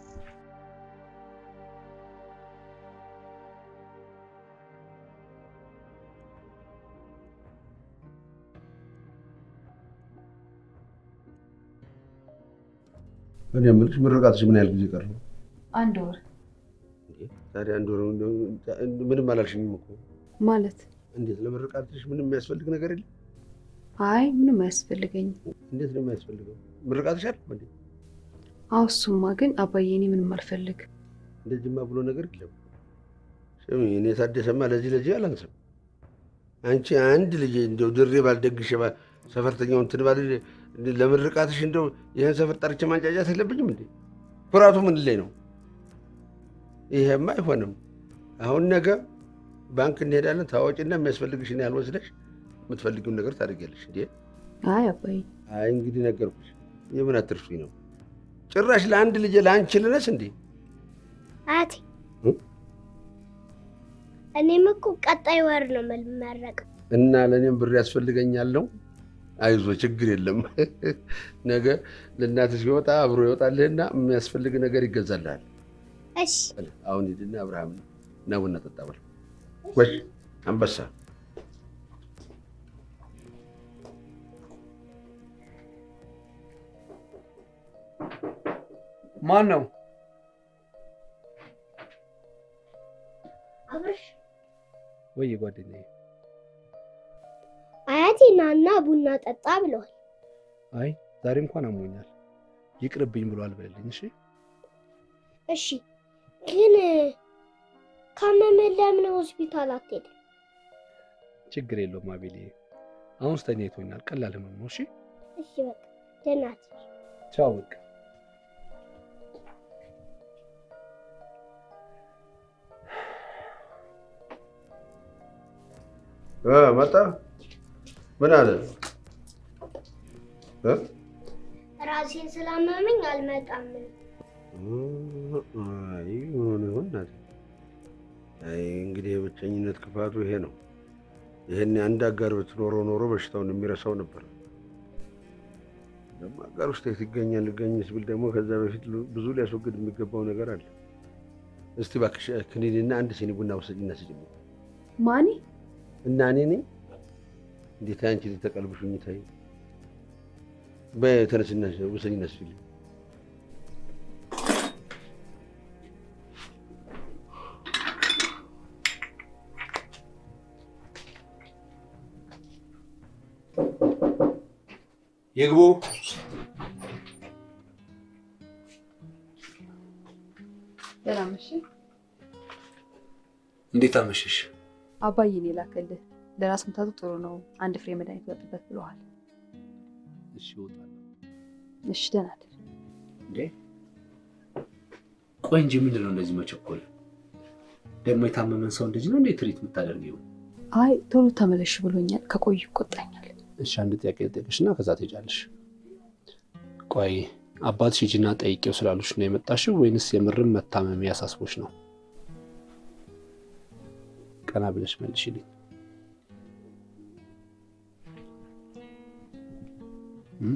እኔ የምልሽ ምርቃትሽ ምን ያህል ጊዜ ቀረው? አንድ ወር ታዲያ አንድ ወር ምንም አላልሽኝም እኮ። ማለት እንዴት ለምርቃትሽ ምንም የሚያስፈልግ ነገር የለም? አይ ምንም አያስፈልገኝም። እንዴት ነው የሚያስፈልገው? ምርቃትሽ አለ እንዴ? አዎ እሱማ ግን አባዬ እኔ ምንም አልፈልግም። እንደዚህማ ብሎ ነገር የለም። ስሚ እኔ ታደሰማ ለዚህ ለዚህ አላንስም። አንቺ አንድ ልጅ እንደው ድሬ ባልደግሽ ባ- ሰፈርተኛው እንትን ባል ለምርቃትሽ እንደው ይህን ሰፈር ጠርቼ ማንጫጫት የለብኝም እንዴ? ኩራቱ ምን ላይ ነው? ይሄማ አይሆንም። አሁን ነገ ባንክ እንሄዳለን። ታዋጭና የሚያስፈልግሽን ያህል ወስደሽ የምትፈልጊውን ነገር ታደርጊያለሽ። እንዴ አይ አባዬ አይ እንግዲህ ነገርኩሽ። የምን አትርሱኝ ነው ጭራሽ ለአንድ ልጅ ለአንቺ ልነስ እንዴ? አያቴ እ? እኔም እኮ ቀጣይ ወር ነው የምመረቀው። እና ለእኔም ብር ያስፈልገኛል ነው። አይዞ ችግር የለም። ነገ ለእናትህ ሲወጣ አብሮ ይወጣልህና የሚያስፈልግ ነገር ይገዛልሃል። እሺ አሁን ሂድና አብርሃም ና ቡና ጠጣ በል። ወሽ አንበሳ ማን ነው? አብርሽ ወይ ጓደኛዬ። አያቴ ናና ቡና ጠጣ ብለዋል። አይ ዛሬ እንኳን አሞኛል ይቅርብኝ ብሏል በልልኝ። እሺ እሺ ግን ካመመህ ለምን ሆስፒታል አትሄድም? ችግር የለውም አቤሌ። አሁን ስተኝቶኛል። ቀላል ህመም ነው። እሺ እሺ በቃ ደህና ትሁን። ቻው በቃ እ መጣ ምን አለ እ? ራሴን ስላመመኝ አልመጣም። አይ ምን ይሆን እናቴ? አይ እንግዲህ የብቸኝነት ክፋቱ ይሄ ነው። ይህን አንድ አጋር ብትኖረው ኖሮ በሽታውን የሚረሳው ነበር። ደግሞ አጋር ውስጥ የት ይገኛል? ልገኝስ ብል ደግሞ ከዛ በፊት ብዙ ሊያስወግድ የሚገባው ነገር አለ። እስቲ እባክሽ ክኒንና አንድ ሲኒ ቡና ውሰጂና ስጭኝ። ማኒ እና እኔ ነኝ እንዴት አንቺ ተቀልብሹኝ ታይ በተነስና ውሰጂና ስጭልኝ። ይግቡ። ደህና መሽ። እንዴት አመሸሽ? አባዬ እኔ ላከልህ ለራስ ምታቱ ጥሩ ነው፣ አንድ ፍሬ መድኃኒት ወጥበት ብለዋል። እሺ እወጣለሁ። እሺ ደህና እደር። እንዴ ቆይ እንጂ ምንድን ነው እንደዚህ መቸኮል? ደግሞ የታመመን ሰው እንደዚህ ነው እንዴ ትሪት የምታደርጊው? አይ ቶሎ ተመለሽ ብሎኛል፣ ከቆዩ ይቆጣኛል። እሺ አንድ ጥያቄ ልጠይቅሽና ከዛ ትሄጃለሽ። ቆይ አባትሽ ሂጂና ጠይቄው ስላሉሽ ነው የመጣሽው ወይንስ የምርም መታመም ያሳስቦሽ ነው? ቀና ብለሽ መልሽልኝ። እም?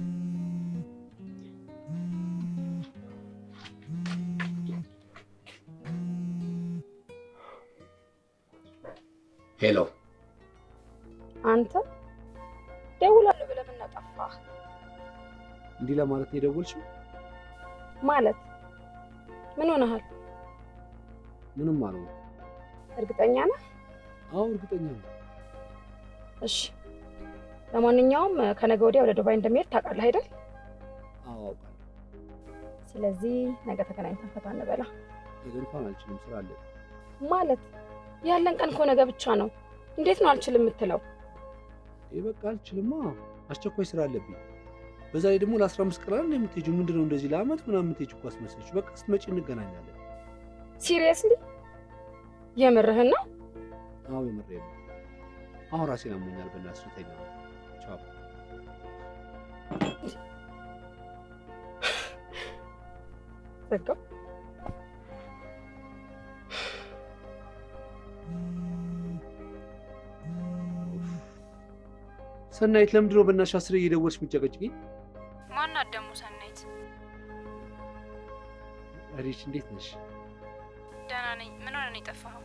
ሄሎ አንተ ደውላለሁ ብለህ ምን ጠፋህ? እንዲህ ለማለት ነው የደወልሽው? ማለት ምን ሆነሃል? ምንም አልሆነ። እርግጠኛ ነህ? አዎ እርግጠኛ ነው። እሺ። ለማንኛውም ከነገ ወዲያ ወደ ዱባይ እንደሚሄድ ታውቃለህ አይደል? አዎ አውቃለሁ። ስለዚህ ነገ ተገናኝተን ፈታ እንበላ። ነገ እንኳን አልችልም፣ ስራ አለ። ማለት ያለን ቀን እኮ ነገ ብቻ ነው። እንዴት ነው አልችልም የምትለው? ይህ በቃ አልችልማ፣ አስቸኳይ ስራ አለብኝ። በዛ ላይ ደግሞ ለአስራ አምስት ቀን አይደል የምትሄጂው? ምንድን ነው እንደዚህ ለአመት ምናምን የምትሄጂው እኮ አስመሰልሽ። በቃ ስትመጪ እንገናኛለን። ሲሪየስሊ የምርህን ነው? አዎ የምሬን ነው። አሁን ራሴን አሞኛል። በእናትሽ ተኛ። ቻው። ዘጋው። ሰናይት ለምንድን ነው በእናትሽ አስሬ እየደወልሽ የምትጨቀጭቂኝ? ማናት ደግሞ ሰናይት? ሪች እንዴት ነሽ? ደህና ነኝ። ምን ሆነ ነው የጠፋኸው?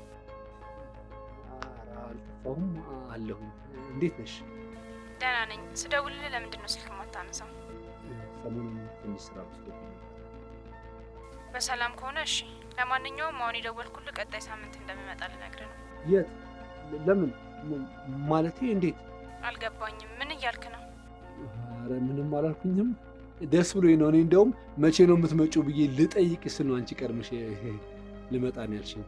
ኧረ አልጠፋሁም አለሁኝ። እንዴት ነሽ? ደህና ነኝ። ስደውልልህ ለምንድን ነው ስልክ የማታነሳው? ሰሞኑን ትንሽ ስራ ወስዶብኝ ነበር። በሰላም ከሆነ እሺ። ለማንኛውም አሁን የደወልኩልህ ቀጣይ ሳምንት እንደምመጣ ልነግርህ ነው። የት? ለምን? ም- ማለቴ እንዴት? አልገባኝም። ምን እያልክ ነው? ኧረ ምንም አላልኩኝም። ደስ ብሎኝ ነው። እኔ እንደውም መቼ ነው የምትመጪው ብዬ ልጠይቅ ስል ነው አንቺ ቀድመሽ ልመጣ ነው ያልሽኝ።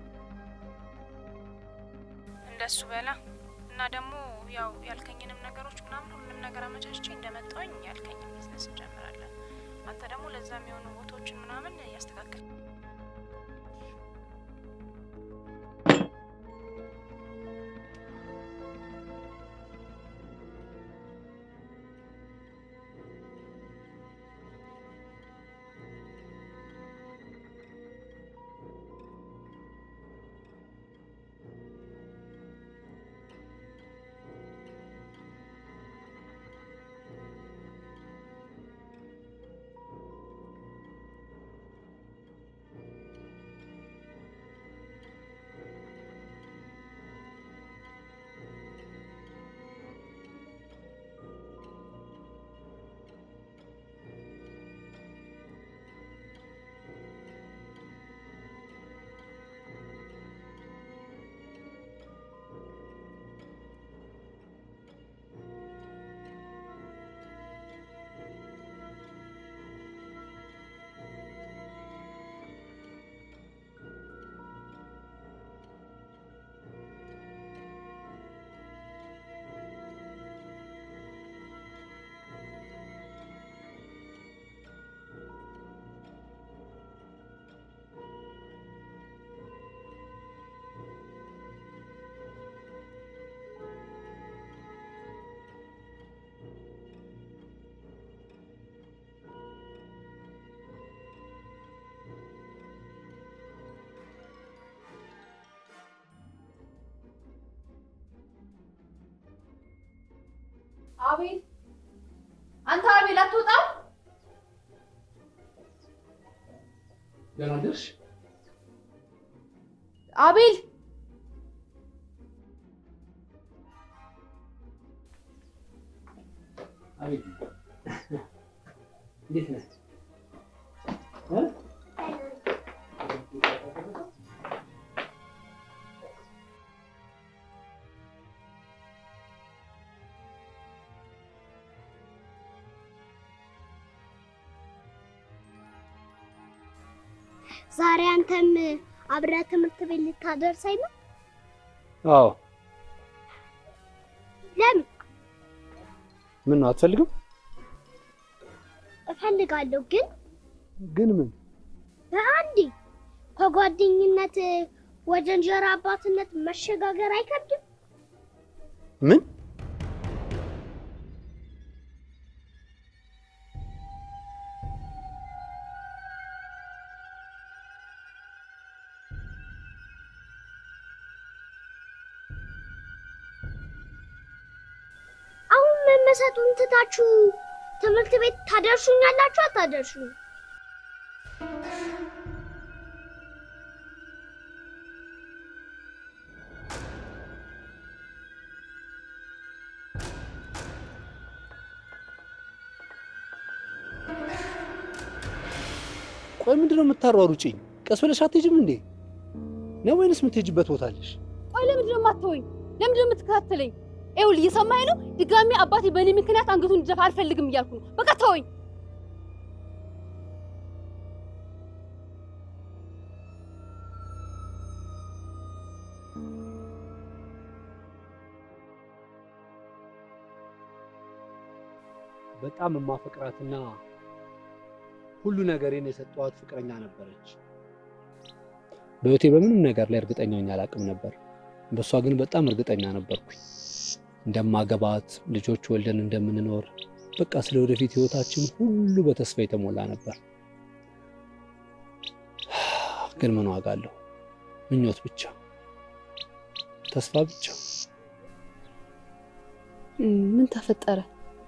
እንደሱ በላ እና ደግሞ ያው ያልከኝንም ነገሮች ምናምን ሁሉንም ነገር አመቻችቼ እንደመጣሁኝ ያልከኝን ቢዝነስ እንጀምራለን። አንተ ደግሞ ለዛ የሚሆኑ ቦታዎችን ምናምን እያስተካከል አቤል አንተ አቤል አትወጣም? ደህና ደርሽ? አቤል አቤት እንዴት ነህ? እ? ዛሬ አንተም አብረህ ትምህርት ቤት ልታደርሰኝ ነው? አዎ። ለምን? ምን ነው አትፈልግም? እፈልጋለሁ፣ ግን ግን ምን በአንዴ ከጓደኝነት ወደ እንጀራ አባትነት መሸጋገር አይከብድም? ምን አሁን መመሰጡን ትታችሁ ትምህርት ቤት ታደርሱኛላችሁ አታደርሱኝ? ቆይ ምንድን ነው የምታሯሩጭኝ? ቀስ ብለሽ አትሄጂም እንዴ? ነው ወይንስ የምትሄጂበት ቦታ አለሽ? ቆይ ለምንድን ነው የማትተወኝ? ለምንድን ነው የምትከታተለኝ? ይኸውልህ እየሰማኸኝ ነው? ድጋሚ አባቴ በእኔ ምክንያት አንገቱን እንዲደፋ አልፈልግም እያልኩ ነው። በቃ ተወኝ። በጣም የማፈቅራትና ሁሉ ነገሬን የሰጠኋት ፍቅረኛ ነበረች። በህይወቴ በምንም ነገር ላይ እርግጠኛ ሆኜ አላውቅም ነበር። በእሷ ግን በጣም እርግጠኛ ነበርኩኝ። እንደማገባት፣ ልጆች ወልደን እንደምንኖር፣ በቃ ስለ ወደፊት ህይወታችን ሁሉ በተስፋ የተሞላ ነበር። ግን ምን ዋጋ አለው? ምኞት ብቻ፣ ተስፋ ብቻ። እም፣ ምን ተፈጠረ?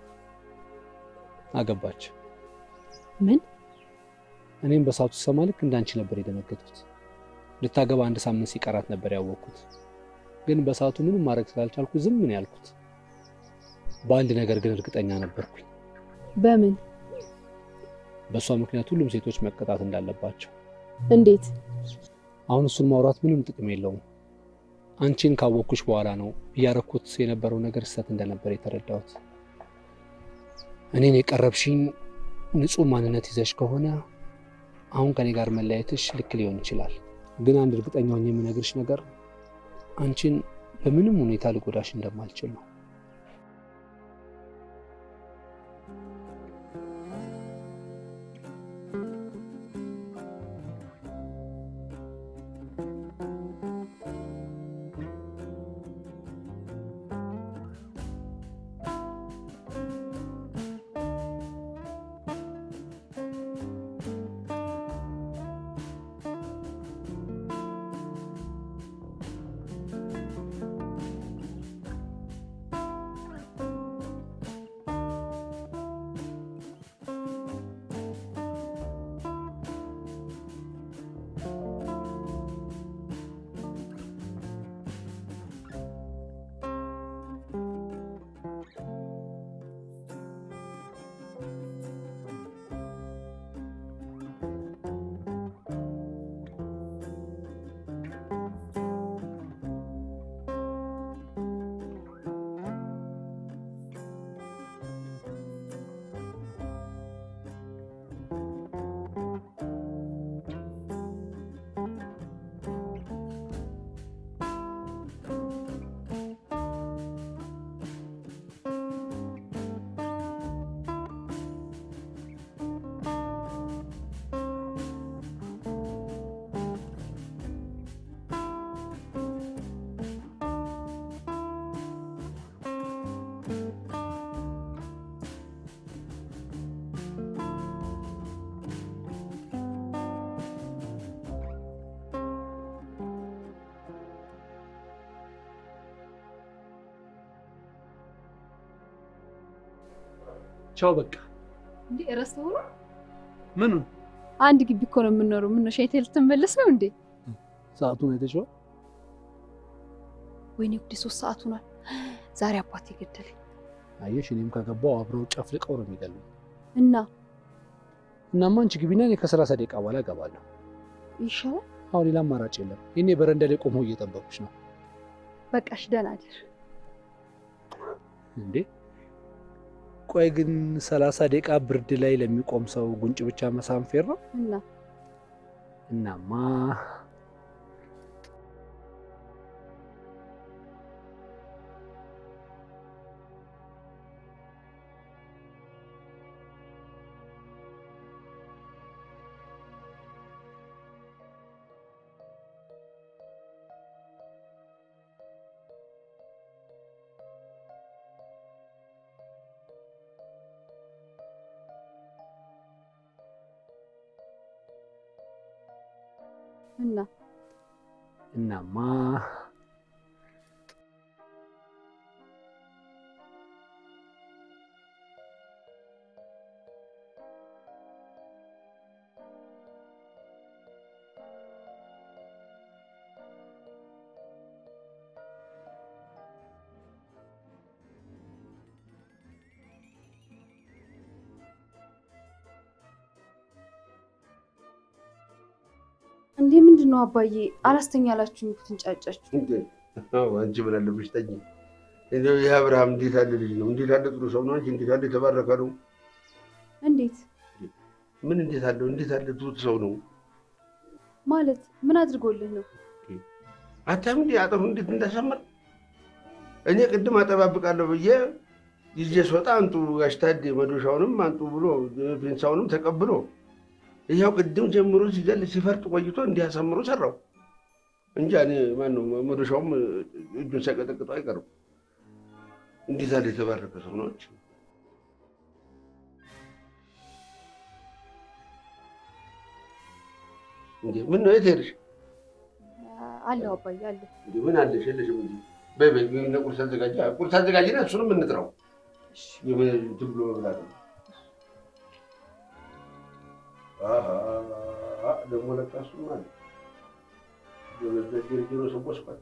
አገባች። ምን? እኔም በሰዓቱ ስሰማ ልክ እንዳንቺ ነበር የደነገጥኩት። ልታገባ አንድ ሳምንት ሲቀራት ነበር ያወቅኩት። ግን በሰዓቱ ምንም ማድረግ ስላልቻልኩ ዝም ነው ያልኩት። በአንድ ነገር ግን እርግጠኛ ነበርኩኝ። በምን? በእሷ ምክንያት ሁሉም ሴቶች መቀጣት እንዳለባቸው። እንዴት? አሁን እሱን ማውራት ምንም ጥቅም የለውም። አንቺን ካወቅኩሽ በኋላ ነው እያረኩት የነበረው ነገር ስህተት እንደነበር የተረዳሁት። እኔን የቀረብሽኝ ንጹሕ ማንነት ይዘሽ ከሆነ አሁን ከኔ ጋር መለያየትሽ ልክ ሊሆን ይችላል። ግን አንድ እርግጠኛ ሆኜ የምነግርሽ ነገር አንቺን በምንም ሁኔታ ልጎዳሽ እንደማልችል ነው። ቻው በቃ እንዴ ረስተው ነው? ምኑን አንድ ግቢ እኮ ነው የምንኖረው። ምን ነው ሸይቴ ልትመለስ ነው እንዴ? ሰዓቱን አይተሽዋል? ወይኔ ጉዴ ሶስት ሰዓት ሆኗል። ዛሬ አባቴ ገደለኝ አየሽ፣ እኔም ከገባው አብረው ጨፍልቀው ነው የሚገሉኝ። እና እናማ አንቺ ግቢና እኔ ከሰላሳ ደቂቃ በኋላ እገባለሁ። ይሻላል። አሁን ሌላ አማራጭ የለም። እኔ በረንዳ ላይ ቆመው እየጠበቁሽ ነው። በቃሽ፣ ደህና እደር። እንዴ ቆይ ግን ሰላሳ ደቂቃ ብርድ ላይ ለሚቆም ሰው ጉንጭ ብቻ መሳም ፌር ነው? እና እናማ እና እናማ እንዴ ምንድን ነው አባዬ? አላስተኛ አላችሁኝ እኮ ትንጫጫችሁ። እንዴ አዎ፣ አንቺ ምን አለብሽ ተኝ። እንደው ይህ አብርሃም እንዴት ያለ ልጅ ነው! እንዴት ያለ ጥሩ ሰው ነው! አንቺ እንዴት ያለ የተባረከ ነው! እንዴት ምን እንዴት አለው! እንዴት ያለ ትሁት ሰው ነው! ማለት ምን አድርጎልህ ነው? አታም እንዲ አጠሩ እንዴት እንዳሰመር እኔ ቅድም አጠባብቃለሁ ብዬ ይዤ ስወጣ አንጡ ጋሽ ታዴ መዶሻውንም አንጡ ብሎ ፔንሳውንም ተቀብሎ ያው ቅድም ጀምሮ ሲገል ሲፈርጥ ቆይቶ እንዲያሳምሮ ሰራው እንጂ እኔ ማነው መዶሻውም እጁን ሳይቀጠቅጠው አይቀርም። እንዴት ያለ የተባረከ ሰው ነች። እንዴ ምን ነው የት ሄድሽ? አለሁ አባዬ አለሁ። እንዴ ምን አለሽ? የለሽም እንጂ በይ በይ እነ ቁርስ አዘጋጅ ቁርስ አዘጋጅና እሱንም እንጥራው። የምን እንትን ብሎ መብላት ነው። አሃ ደግሞ ለካ እሱም አለ ጀሮ ሰቦስኳል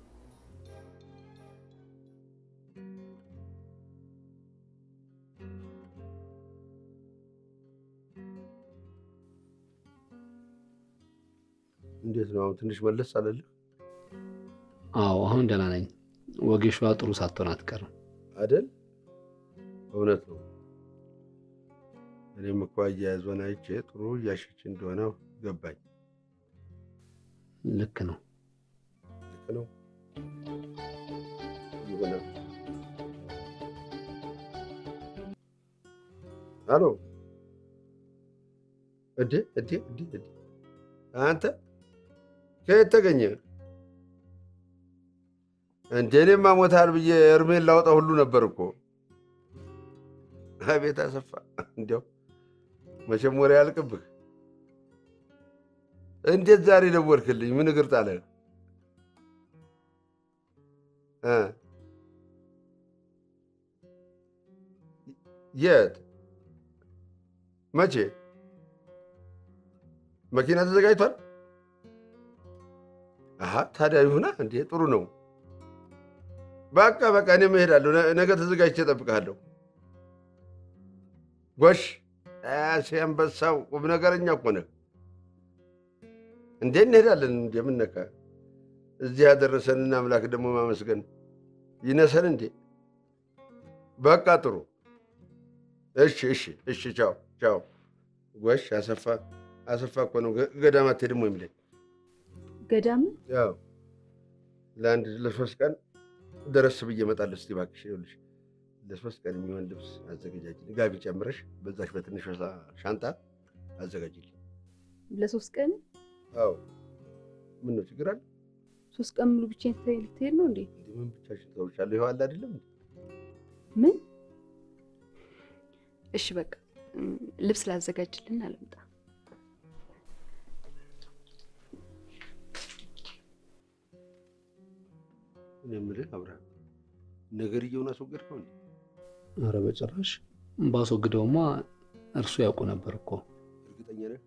እንዴት ነው አሁን? ትንሽ መለስ አለልህ አዎ አሁን ደህና ነኝ። ወጌሿ ጥሩ ሳትሆን አትቀርም። አይደል? እውነት ነው። እኔም እኮ አያያዟን አይቼ ጥሩ እያሸች እንደሆነ ገባኝ። ልክ ነው። ልክ ነው ይሆናል። አሎ እዴ እዴ እዴ እዴ አንተ ከየት ተገኘ እንዴ? እኔማ ሞታል ብዬ እርሜን ላውጣ ሁሉ ነበር እኮ። አቤት አሰፋ፣ እንዲያው መቼም ወሬ ያልቅብህ። እንዴት ዛሬ ደወልክልኝ? ምን እግር ጣለህ? እ የት መቼ? መኪና ተዘጋጅቷል? አሀ ታዲያ ይሁና እንዴ፣ ጥሩ ነው። በቃ በቃ እኔም እሄዳለሁ። ነገ ተዘጋጅቼ እጠብቅሃለሁ። ጎሽ አሴ አንበሳው ቁም ነገረኛ እኮ ነህ። እንዴ እንሄዳለን። እንዴ ምን ነካ? እዚህ ያደረሰንን አምላክ ደግሞ ማመስገን ይነሰን እንዴ? በቃ ጥሩ። እሺ እሺ እሺ። ቻው ቻው። ጎሽ አሰፋ አሰፋ እኮ ነው ገዳም አትሄድም ወይ የሚለኝ። ገዳም ያው ለአንድ ለሶስት ቀን ደረስ ብዬ እመጣለሁ። እስኪ እባክሽ ይኸውልሽ ለሶስት ቀን የሚሆን ልብስ አዘገጃጅልኝ። ጋቢ ጨምረሽ በዛች በትንሿ ሻንጣ አዘጋጅልኝ። ለሶስት ቀን አዎ ምን ነው ችግር አለ? ሶስት ቀን ሙሉ ብቻዬን ትተኸኝ ልትሄድ ነው እንዴ? እንዲህ ምን ብቻሽን ተውሻለሁ? ይኸው አለ አይደለም እንዴ? ምን? እሺ በቃ እም፣ ልብስ ላዘጋጅልን አልምጣ። እኔ የምልህ አብርሃም ነገርየውን አስወገድከው እንዴ? ኧረ በጭራሽ ባስወግደውማ እርሱ ያውቁ ነበር እኮ። እርግጠኛ ነህ?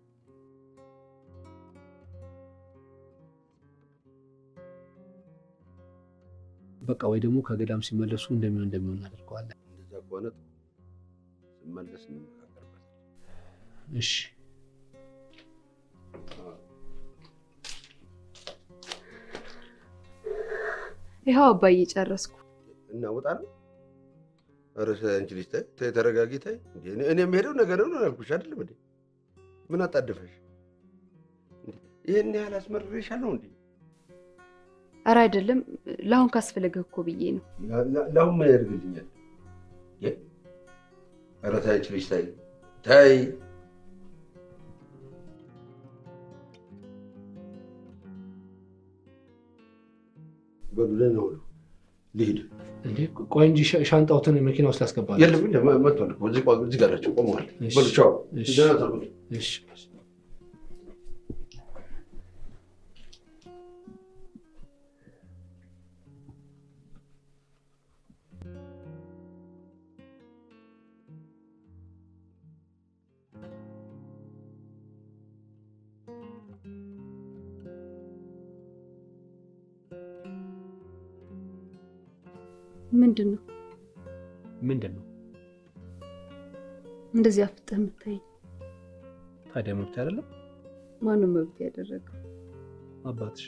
በቃ ወይ ደግሞ ከገዳም ሲመለሱ እንደሚሆን እንደሚሆን እናደርገዋለን። እንደዛ ከሆነ ጥሩ። ስመለስ እንመካከርበታለን። እሺ ይኸው አባዬ ጨረስኩ። እና ወጣ ነው። ኧረ አንቺ ልጅ ተይ ተይ፣ ተረጋጊ ተይ። እንዴ እኔ እኔ የምሄደው ነገ ነው አልኩሽ አይደለም እንዴ? ምን አጣደፈሽ? እንዴ ይሄን ያህል አስመርሬሻለሁ እንዴ? ኧረ አይደለም፣ ለአሁን ካስፈለገህ እኮ ብዬ ነው። ለአሁን ምን ያደርግልኛል? የ- ኧረ ተይ አንቺ ልጅ ተይ ተይ። በሉ ደህና ዋሉ። ልሂድ። እንዴ ቆይ እንጂ ሻ- ሻንጣውትን መኪና ውስጥ ያስገባል። የለም የለም፣ መጥቷል እኮ እዚህ ቆ- እዚህ ጋር ናቸው ቆመዋል። እሺ፣ በሉ ቻው። እሺ፣ ደህና ሰንብቱ። እሺ። ምንድን ነው ምንድን ነው እንደዚህ አፍጥህ የምታይኝ? ታዲያ መብት አይደለም? ማነው መብት ያደረገው? አባትሽ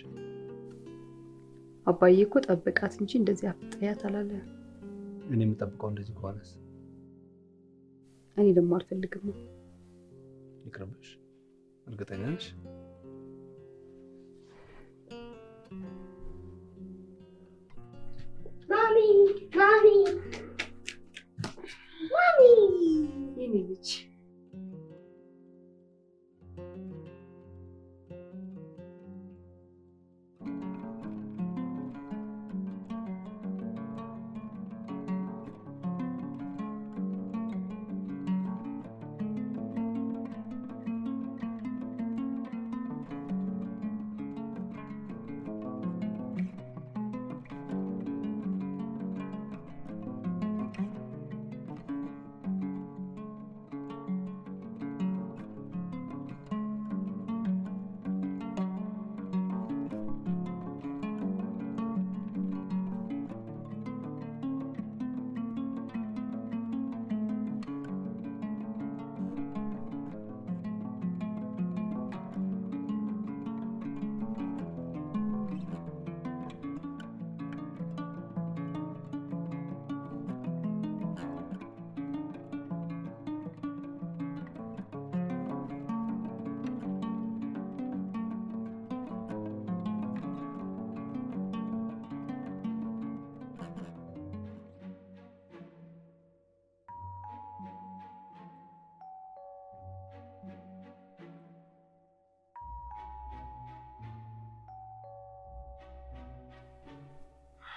አባዬ እኮ ጠብቃት እንጂ እንደዚህ አፍጥያት አላለ። እኔ የምጠብቀው እንደዚህ ከሆነስ እኔ ደግሞ አልፈልግም። ይቅርብሽ። እርግጠኛ ነሽ? ማሚ ማሚ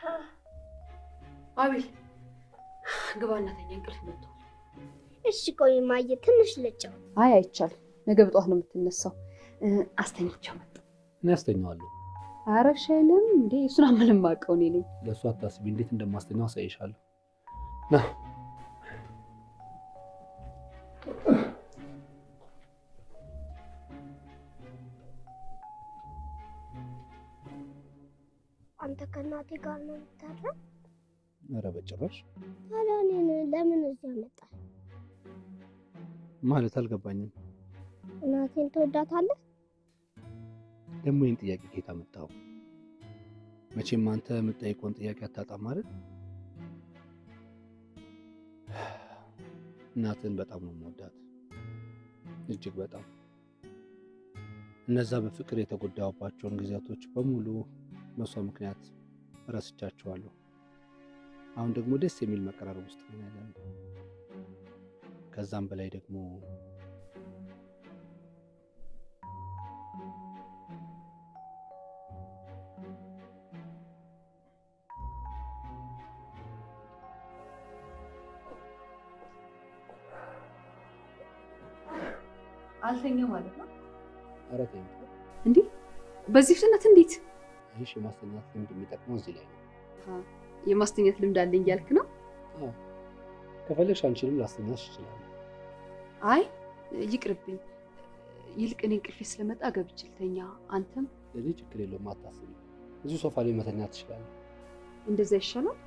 አቤል ግባ እናተኛ፣ እንቅልፍ መጥቷል። እሺ ቆይ ማየ ትንሽ ልጫወት። አይ አይቻልም፣ ነገ በጠዋት ነው የምትነሳው። እ፣ አስተኝቼው መጣሁ። እኔ አስተኛዋለሁ። ኧረ እሺ አይልም እንዴ? እሱን ምንም አውቀው እኔ ነኝ። ለእሱ አታስቢ፣ እንዴት እንደማስተኛው አሳይሻለሁ። ና አንተ ከእናቴ ጋር ነው የምታድረው? ኧረ በጭራሽ ታዲያ እኔን ለምን እዚህ አመጣህ? ማለት አልገባኝም። እናቴን ትወዳታለህ? ደግሞ ይህን ጥያቄ ከየት አመጣኸው? መቼም አንተ የምጠይቀውን ጥያቄ አታጣም ማለት እናትን በጣም ነው የምወዳት፣ እጅግ በጣም እነዛ በፍቅር የተጎዳሁባቸውን ጊዜያቶች በሙሉ በሷ ምክንያት ረስቻቸዋለሁ። አሁን ደግሞ ደስ የሚል መቀራረብ ውስጥ ነው ያለነው። ከዛም በላይ ደግሞ አልተኛ ማለት ነው ኧረ ተይኝ። እንዴ? በዚህ ፍጥነት እንዴት? ይህ የማስተኛት ልምድ የሚጠቅመው እዚህ ላይ ነው። የማስተኛት ልምድ አለኝ እያልክ ነው? ከፈለግሽ አንቺንም ላስተኛሽ ይችላል። አይ ይቅርብኝ። ይልቅ እኔ እንቅልፌ ስለመጣ ገብቼ ልተኛ። አንተም ለዚህ ችግር የለውም አታስቢ። እዚሁ ሶፋ ላይ መተኛት ትችላለህ። እንደዛ ይሻላል።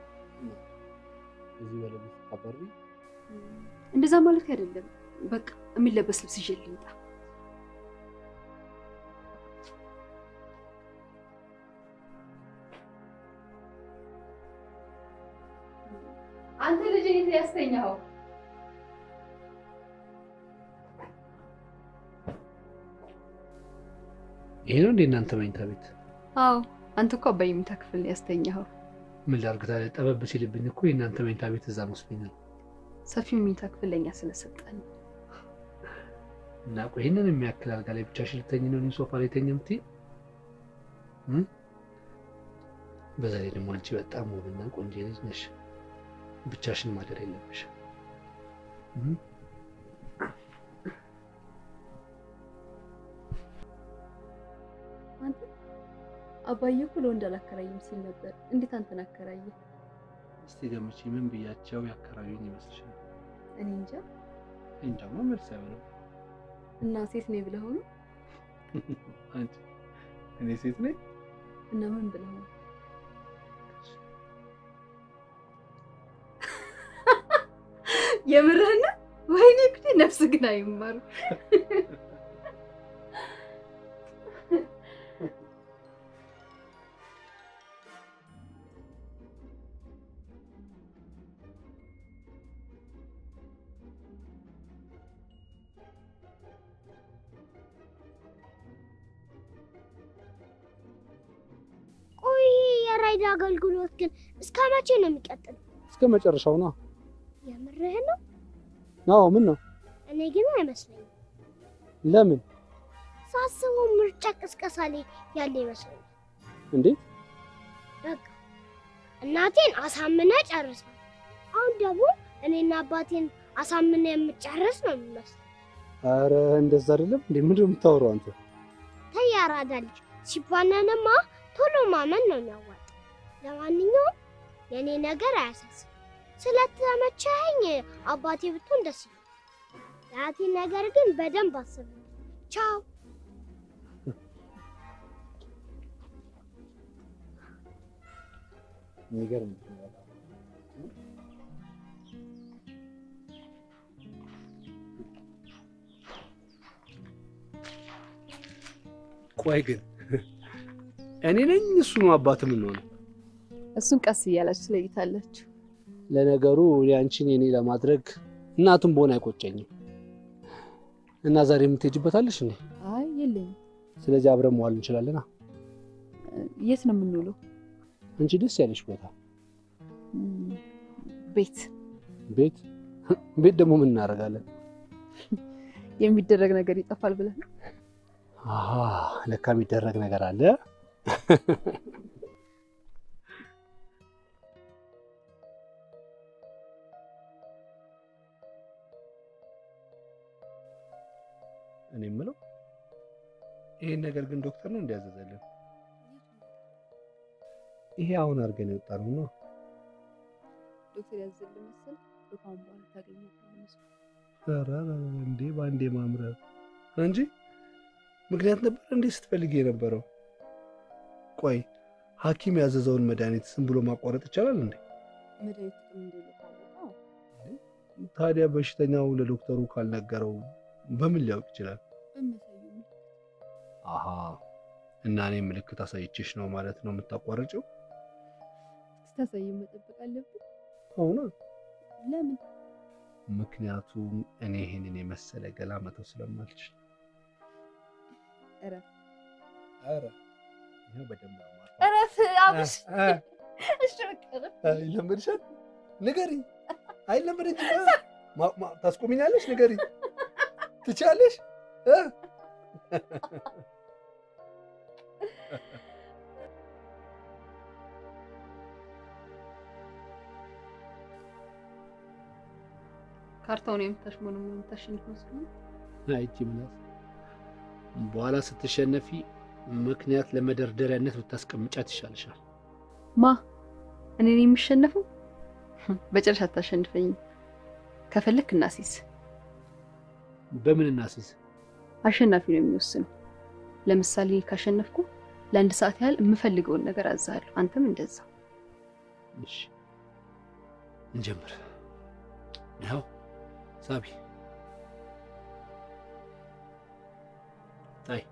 እዚህ በለቤት ስታበሪ እንደዛ ማለት አይደለም። በቃ የሚለበስ ልብስ ይዤ ልምጣ። አንተ ልጅ የት ያስተኛኸው? ይሄ ነው እንደ እናንተ መኝታ ቤት? አዎ አንተ እኮ አባይ መኝታ ክፍል ነው ያስተኛኸው። ምን ላድርግ ታዲያ? ጠበብ ሲልብኝ እኮ የእናንተ መኝታ ቤት እዛ መስሎኛል። ሰፊው መኝታ ክፍል ለእኛ ስለሰጠን እና ቆይ ይህንን የሚያክል አልጋ ላይ ብቻሽን ልተኝ ነው እኔ ሶፋ ላይ ተኝ የምትይኝ? እም? በዛ ላይ ደግሞ አንቺ በጣም ውብና ቆንጆ ልጅ ነሽ። ብቻሽን ማደር የለብሽ። አንተ አባዬ እኮ ለወንድ አላከራይም ሲል ነበር። እንዴት አንተን አከራየ? እስቲ ገምቺ፣ ምን ብያቸው ያከራዩኝ ይመስልሻል? እኔ እንጃ። እንጃማ መልስ አይሆንም። እና ሴት ነኝ ብለህ ነው? አንቺ እኔ ሴት ነኝ? እና ምን ብለህ ነው? የምርህን ነው? ወይኔ ጉዴ! ነፍስ ግን አይማርም። ቆይ የራይድ አገልግሎት ግን እስከ መቼ ነው የሚቀጥለው? እስከ መጨረሻው ነው። የምርህ ነው? አዎ። ምን ነው? እኔ ግን አይመስለኝም። ለምን? ሳስበው ምርጫ ቅስቀሳ ላይ ያለ ይመስለኛል። እንዴት? በቃ እናቴን አሳምነ ጨርሳል። አሁን ደግሞ እኔና አባቴን አሳምነ የምጨርስ ነው የሚመስለው። አረ እንደዛ አይደለም እንዴ? ምንድን ነው የምታወራው አንተ? ተይ አራዳ ልጅ ሲባነንማ ቶሎ ማመን ነው የሚያዋጣ። ለማንኛውም የእኔ ነገር አያሳስብ። ስለተመቸኸኝ አባቴ ብትሆን ደስ ይላል። የአያቴ ነገር ግን በደንብ አስብ። ቻው። የሚገርም ቆይ ግን እኔ ነኝ እሱ ነው አባት የምንሆነው? እሱን ቀስ እያላችሁ ትለይታላችሁ። ለነገሩ እኔ አንቺን የኔ ለማድረግ እናቱን በሆነ አይቆጨኝም። እና ዛሬ የምትሄጅበታለሽ እንዴ? አይ የለኝም። ስለዚህ አብረን መዋል እንችላለና የት ነው የምንውለው? አንቺ ደስ ያለሽ ቦታ። እም፣ ቤት ቤት ቤት ደግሞ ምን እናደርጋለን? የሚደረግ ነገር ይጠፋል ብለህ ነው? አሃ ለካ የሚደረግ ነገር አለ። እኔ የምለው ይሄን ነገር ግን ዶክተር ነው እንዲያዘዘልን? ይሄ አሁን አድርገን የወጣ ነው ነው ዶክተር ያዘልን መሰል ከአሁን በኋላ ታገኛታለህ። ኧረ ኧረ እንዴ በአንዴ ማምረር እንጂ ምክንያት ነበር እንዴ ስትፈልግ የነበረው? ቆይ ሐኪም ያዘዘውን መድኃኒት ዝም ብሎ ማቋረጥ ይቻላል እንዴ? መድኃኒት ጥቅም እንደሌለው ታወቀው። ታዲያ በሽተኛው ለዶክተሩ ካልነገረው በምን ሊያውቅ ይችላል? በሚያሳየው ምልክት አሃ እና እኔ ምልክት አሳይቼሽ ነው ማለት ነው የምታቋርጪው? ስታሳየው መጠበቅ አለብን። አሁን ለምን? ምክንያቱም እኔ ይሄንን የመሰለ ገላ መተው ስለማልችል። ኧረ ኧረ ይኸው በደንብ ነው የማውቀው። እረፍ አብሽ። እ እሺ በቃ እረፍ። አይለመድሻል? ንገሪኝ። አይለመደኝም። ማ- ማ- ታስቆሚኛለሽ? ንገሪኝ። ትችያለሽ? እ? ካርታውን የምታሽሞነ የምታሸንፍ መስሎኝ አይቺ ምላስ በኋላ ስትሸነፊ ምክንያት ለመደርደሪያነት ብታስቀምጫት ይሻልሻል። ማ እኔ ነኝ የሚሸነፈው? በጭራሽ አታሸንፈኝም። ከፈለክ እናሲዝ። በምን እናስይዝ? አሸናፊ ነው የሚወስነው። ለምሳሌ ካሸነፍኩ ለአንድ ሰዓት ያህል የምፈልገውን ነገር አዛለሁ። አንተም እንደዛ። እሺ እንጀምር። ያው ሳቢ ታይ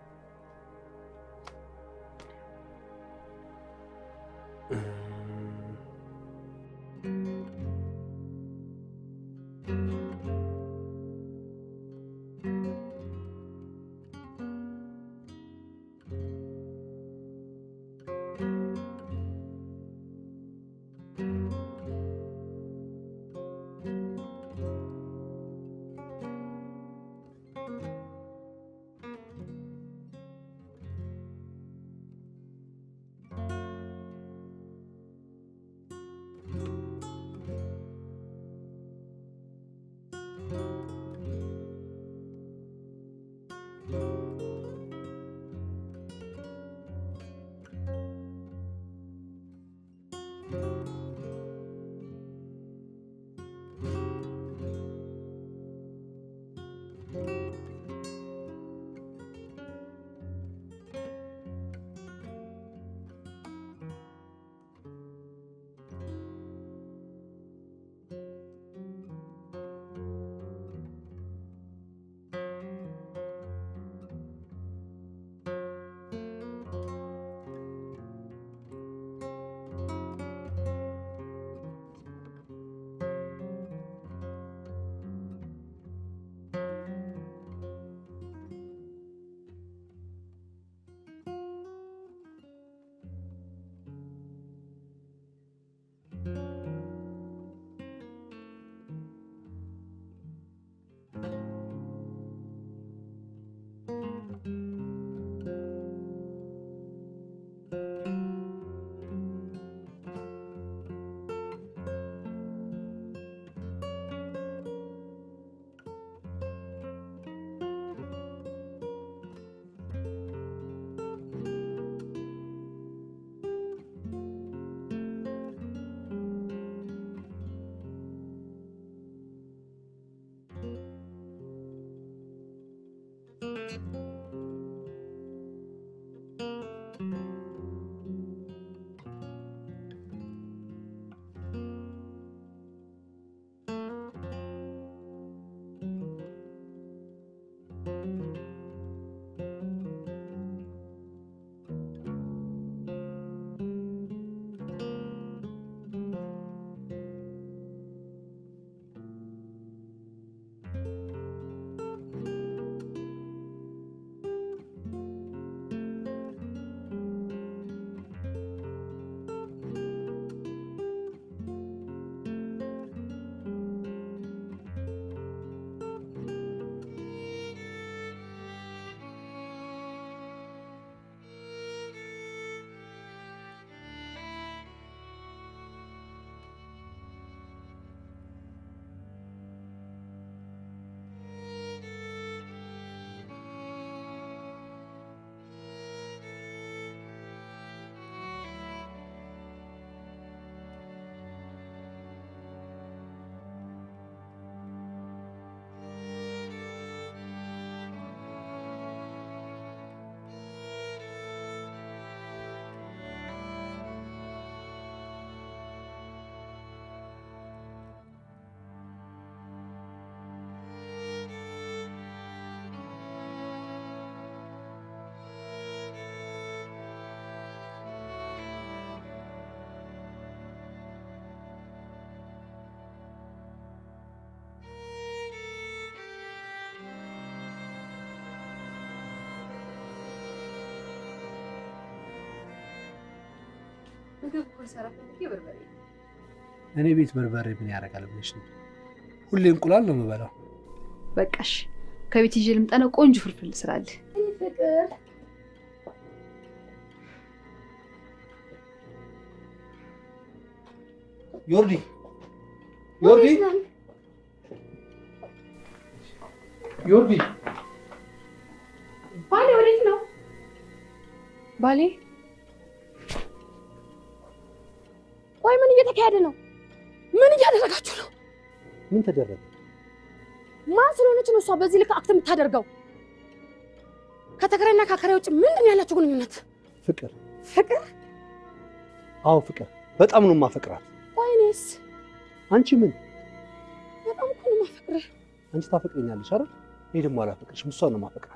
ምግብ እኮ ልሰራ ፈልጌ በርበሬ እኔ ቤት በርበሬ ምን ያደርጋል ብለሽ ነው? ሁሌ እንቁላል ነው የምበላው። በቃሽ። ከቤት ይዤ ልምጣና ቆንጆ ፍርፍር ልስራልህ። ፍቅር ዮርዲ ዮርዲ ዮርዲ ባሌ ወዴት ነው? ባሌ ቆይ ምን እየተካሄደ ነው? ምን እያደረጋችሁ ነው? ምን ተደረገ? ማን ስለሆነች ነው እሷ በዚህ ልክ አክት የምታደርገው? ከተከራይና ከአከራይ ውጭ ምንድን ነው ያላችሁ ግንኙነት? ፍቅር ፍቅር? አዎ ፍቅር፣ በጣም ነው የማፈቅራት። ቆይ እኔስ አንቺ ምን በጣም እኮ ነው የማፈቅርህ። አንቺ ታፈቅረኛለሽ አይደል? እኔ ደግሞ አላፈቅርሽም፣ እሷን ነው የማፈቅራት።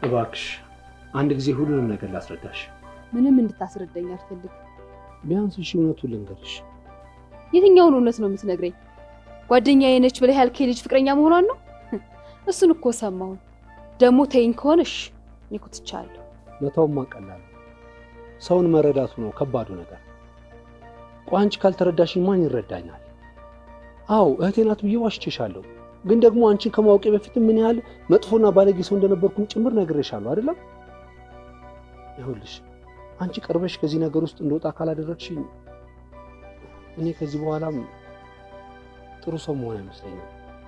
እባክሽ አንድ ጊዜ ሁሉንም ነገር ላስረዳሽ። ምንም እንድታስረዳኝ አልፈልግም። ቢያንስ እሺ እውነቱን ልንገርሽ። የትኛውን እውነት ነው የምትነግረኝ? ጓደኛዬ ነች ብለህ ያልከኝ ልጅ ፍቅረኛ መሆኗን ነው? እሱን እኮ ሰማሁን። ደግሞ ተይኝ ከሆነ እሺ፣ እኔ እኮ ትቻለሁ። መተውማ ቀላል ነው። ሰውን መረዳቱ ነው ከባዱ ነገር። ቆይ አንቺ ካልተረዳሽኝ ማን ይረዳኛል? አዎ እህቴ ናት ብዬ ዋሽቼሻለሁ። ግን ደግሞ አንቺን ከማወቄ በፊት ምን ያህል መጥፎና ባለጌ ሰው እንደነበርኩኝ ጭምር ነግሬሻለሁ አይደለም? ይኸውልሽ አንቺ ቀርበሽ ከዚህ ነገር ውስጥ እንደወጣ ካላደረግሽኝ እኔ ከዚህ በኋላም ጥሩ ሰው መሆን አይመስለኝም።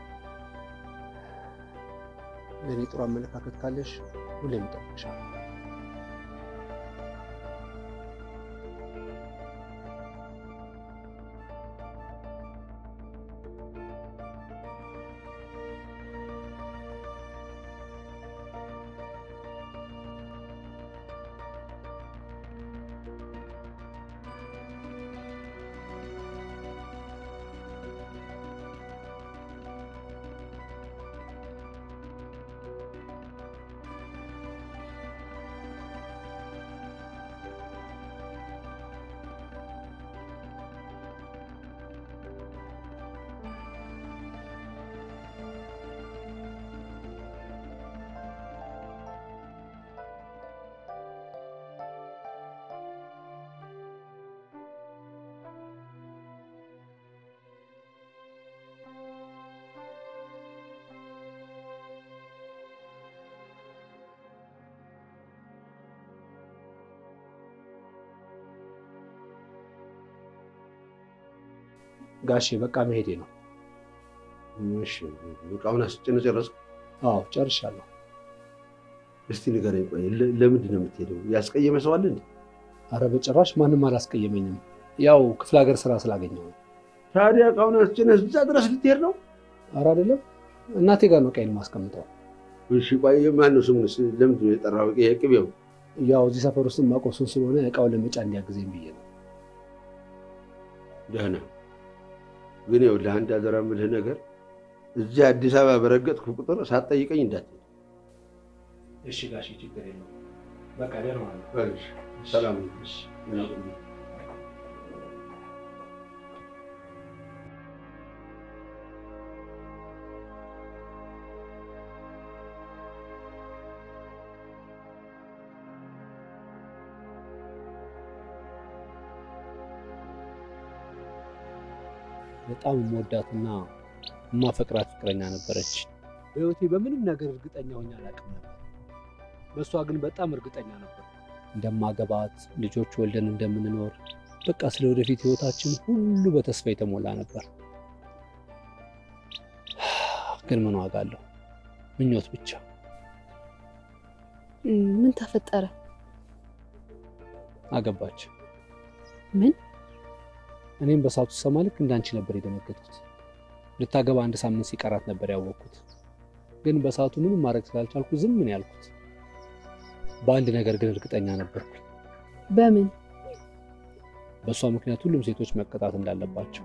ለእኔ ጥሩ አመለካከት ካለሽ ሁሌም እጠብቅሻለሁ። ጋሼ በቃ መሄዴ ነው። እሺ እቃውን አስጭነህ ጨረስክ? አዎ ጨርሻለሁ። እስቲ ንገረኝ፣ ቆይ ለ- ለምንድን ነው የምትሄደው? ያስቀየመ ሰው አለ እንዴ? አረ በጭራሽ ማንም አላስቀየመኝም። ያው ክፍለ ሀገር ስራ ስላገኘው ነው። ታዲያ እቃውን አስጭነህ እዛ ድረስ ልትሄድ ነው? አረ አይደለም እናቴ ጋር ነው ቀይን ማስቀምጠው። እሺ ቆይ ማን ነው ስሙንስ? ለምንድን ነው የጠራው? የቅቤው ያው እዚህ ሰፈር ውስጥ ማቆሱን ስለሆነ እቃውን ለመጫን እንዲያግዘኝ ብዬ ነው። ደህና ግን ይኸውልህ ለአንድ አደራ የምልህ ነገር እዚህ አዲስ አበባ በረገጥኩ ቁጥር ሳትጠይቀኝ እንዳትሄድ። እሺ ጋሼ ችግር የለውም። በቃ ደህና ዋሉ። እሺ፣ ሰላም ነው። እሺ። በጣም የምወዳትና የማፈቅራት ፍቅረኛ ነበረች። በህይወቴ በምንም ነገር እርግጠኛ ሆኜ አላውቅም ነበር። በእሷ ግን በጣም እርግጠኛ ነበር። እንደማገባት፣ ልጆች ወልደን እንደምንኖር፣ በቃ ስለ ወደፊት ህይወታችን ሁሉ በተስፋ የተሞላ ነበር። ግን ምን ዋጋ አለው? ምኞት ብቻ። እም፣ ምን ተፈጠረ? አገባች። ምን? እኔም በሰዓቱ ስሰማ ልክ እንዳንቺ ነበር የደነገጥኩት። ልታገባ አንድ ሳምንት ሲቀራት ነበር ያወቅኩት። ግን በሰዓቱ ምንም ማድረግ ስላልቻልኩ ዝም ምን ያልኩት። በአንድ ነገር ግን እርግጠኛ ነበርኩኝ። በምን? በእሷ ምክንያት ሁሉም ሴቶች መቀጣት እንዳለባቸው።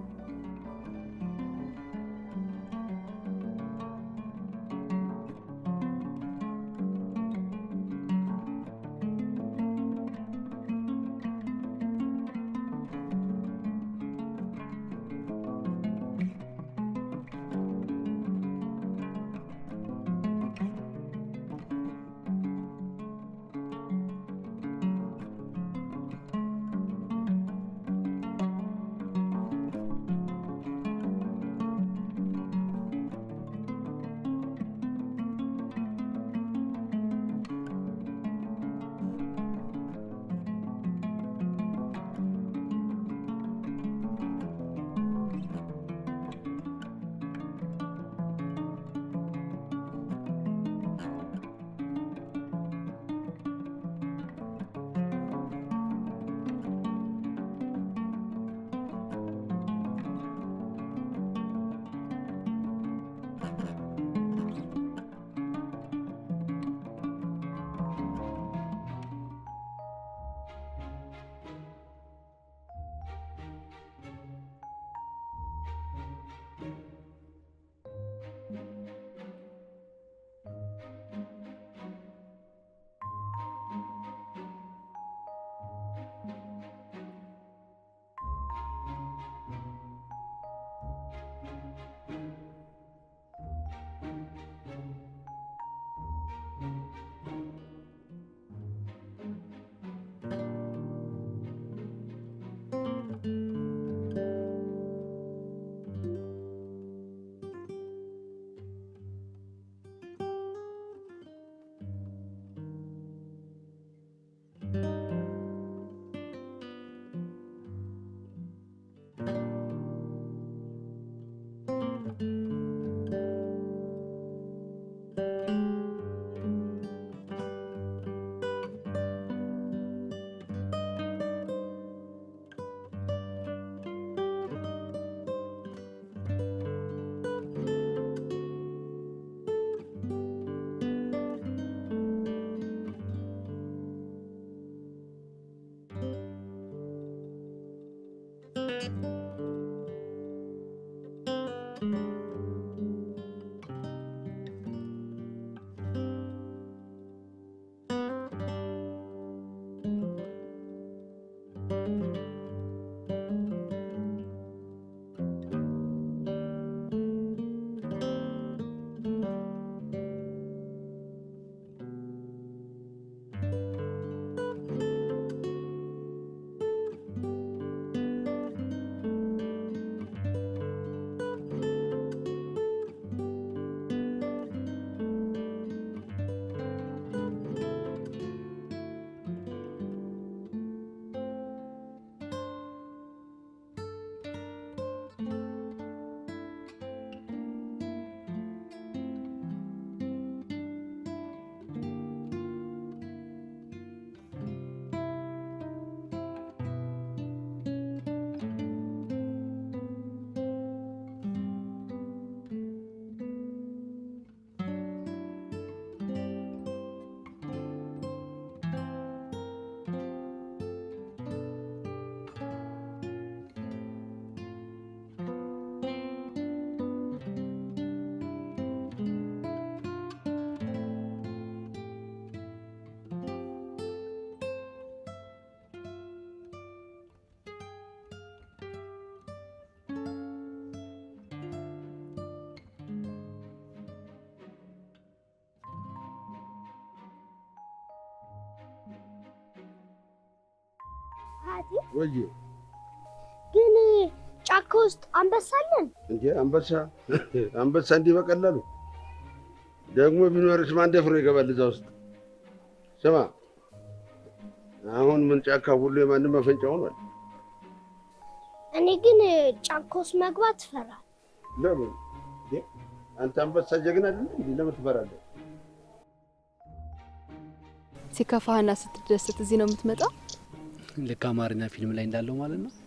አያቴ ወይ ግን ጫካ ውስጥ አንበሳ አለን? እንዴ አንበሳ አንበሳ እንዲህ በቀላሉ ደግሞ ቢኖርስ ማን ደፍሮ ይገባል እዛ ውስጥ? ስማ አሁን ምን ጫካ ሁሉ የማንም መፈንጫ ሆኗል። እኔ ግን ጫካ ውስጥ መግባት እፈራለሁ። ለምን እንዴ? አንተ አንበሳ ጀግና አይደለ እንዴ? ለምን ትፈራለህ? ሲከፋህና ስትደሰት እዚህ ነው የምትመጣው? ልክ አማርኛ ፊልም ላይ እንዳለው ማለት ነው።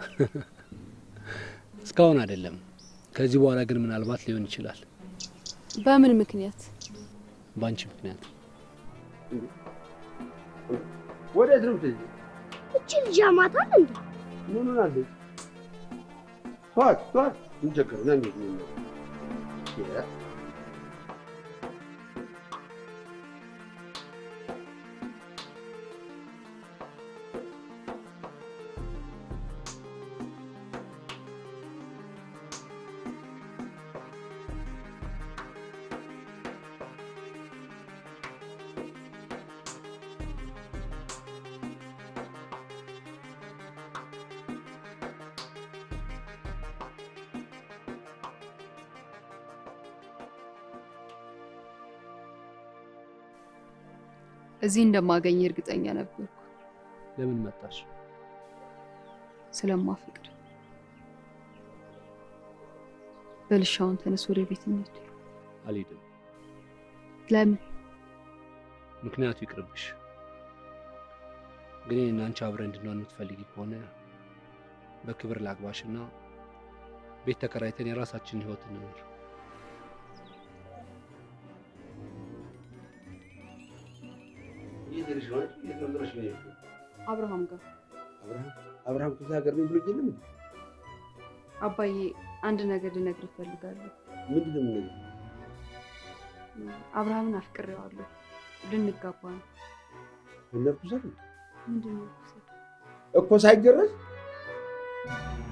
እስካሁን አይደለም። ከዚህ በኋላ ግን ምናልባት ሊሆን ይችላል። በምን ምክንያት? በአንቺ ምክንያት። ወዴት ነው የምትሄጂው? እቺ ልጅ ያማታል እንዴ? ምን ሆናለች? ተዋት ተዋት። ምን ቸገረው? ና እንሂድ፣ ምን ነው? ያ እዚህ እንደማገኝ እርግጠኛ ነበርኩ። ለምን መጣሽ? ስለማፈቅድ። በልሻውን ተነስ፣ ወደ ቤት እንሂድ። አልሄድም። ለምን? ምክንያቱ ይቅርብሽ። ግን እኔና አንቺ አብረን እንድንሆን የምትፈልጊ ከሆነ በክብር ላግባሽና ቤት ተከራይተን የራሳችንን ህይወት እንኖር። የት ሄደሽ ነው አንቺ? የት ነው ጥለሽ ነው የሄድሽው? አብርሃም ጋር አብርሃም አብርሃም ክፍለ ሀገር ነው ብሎ የለም እንዴ? አባዬ፣ አንድ ነገር ልነግር እፈልጋለሁ። ምንድን ነው የምነግርህ? አብርሃምን አፍቅሬዋለሁ። ልንጋባ ነው። እነርኩሰት ምንድን ነው ያልኩት? እኮ ሳይገረዝ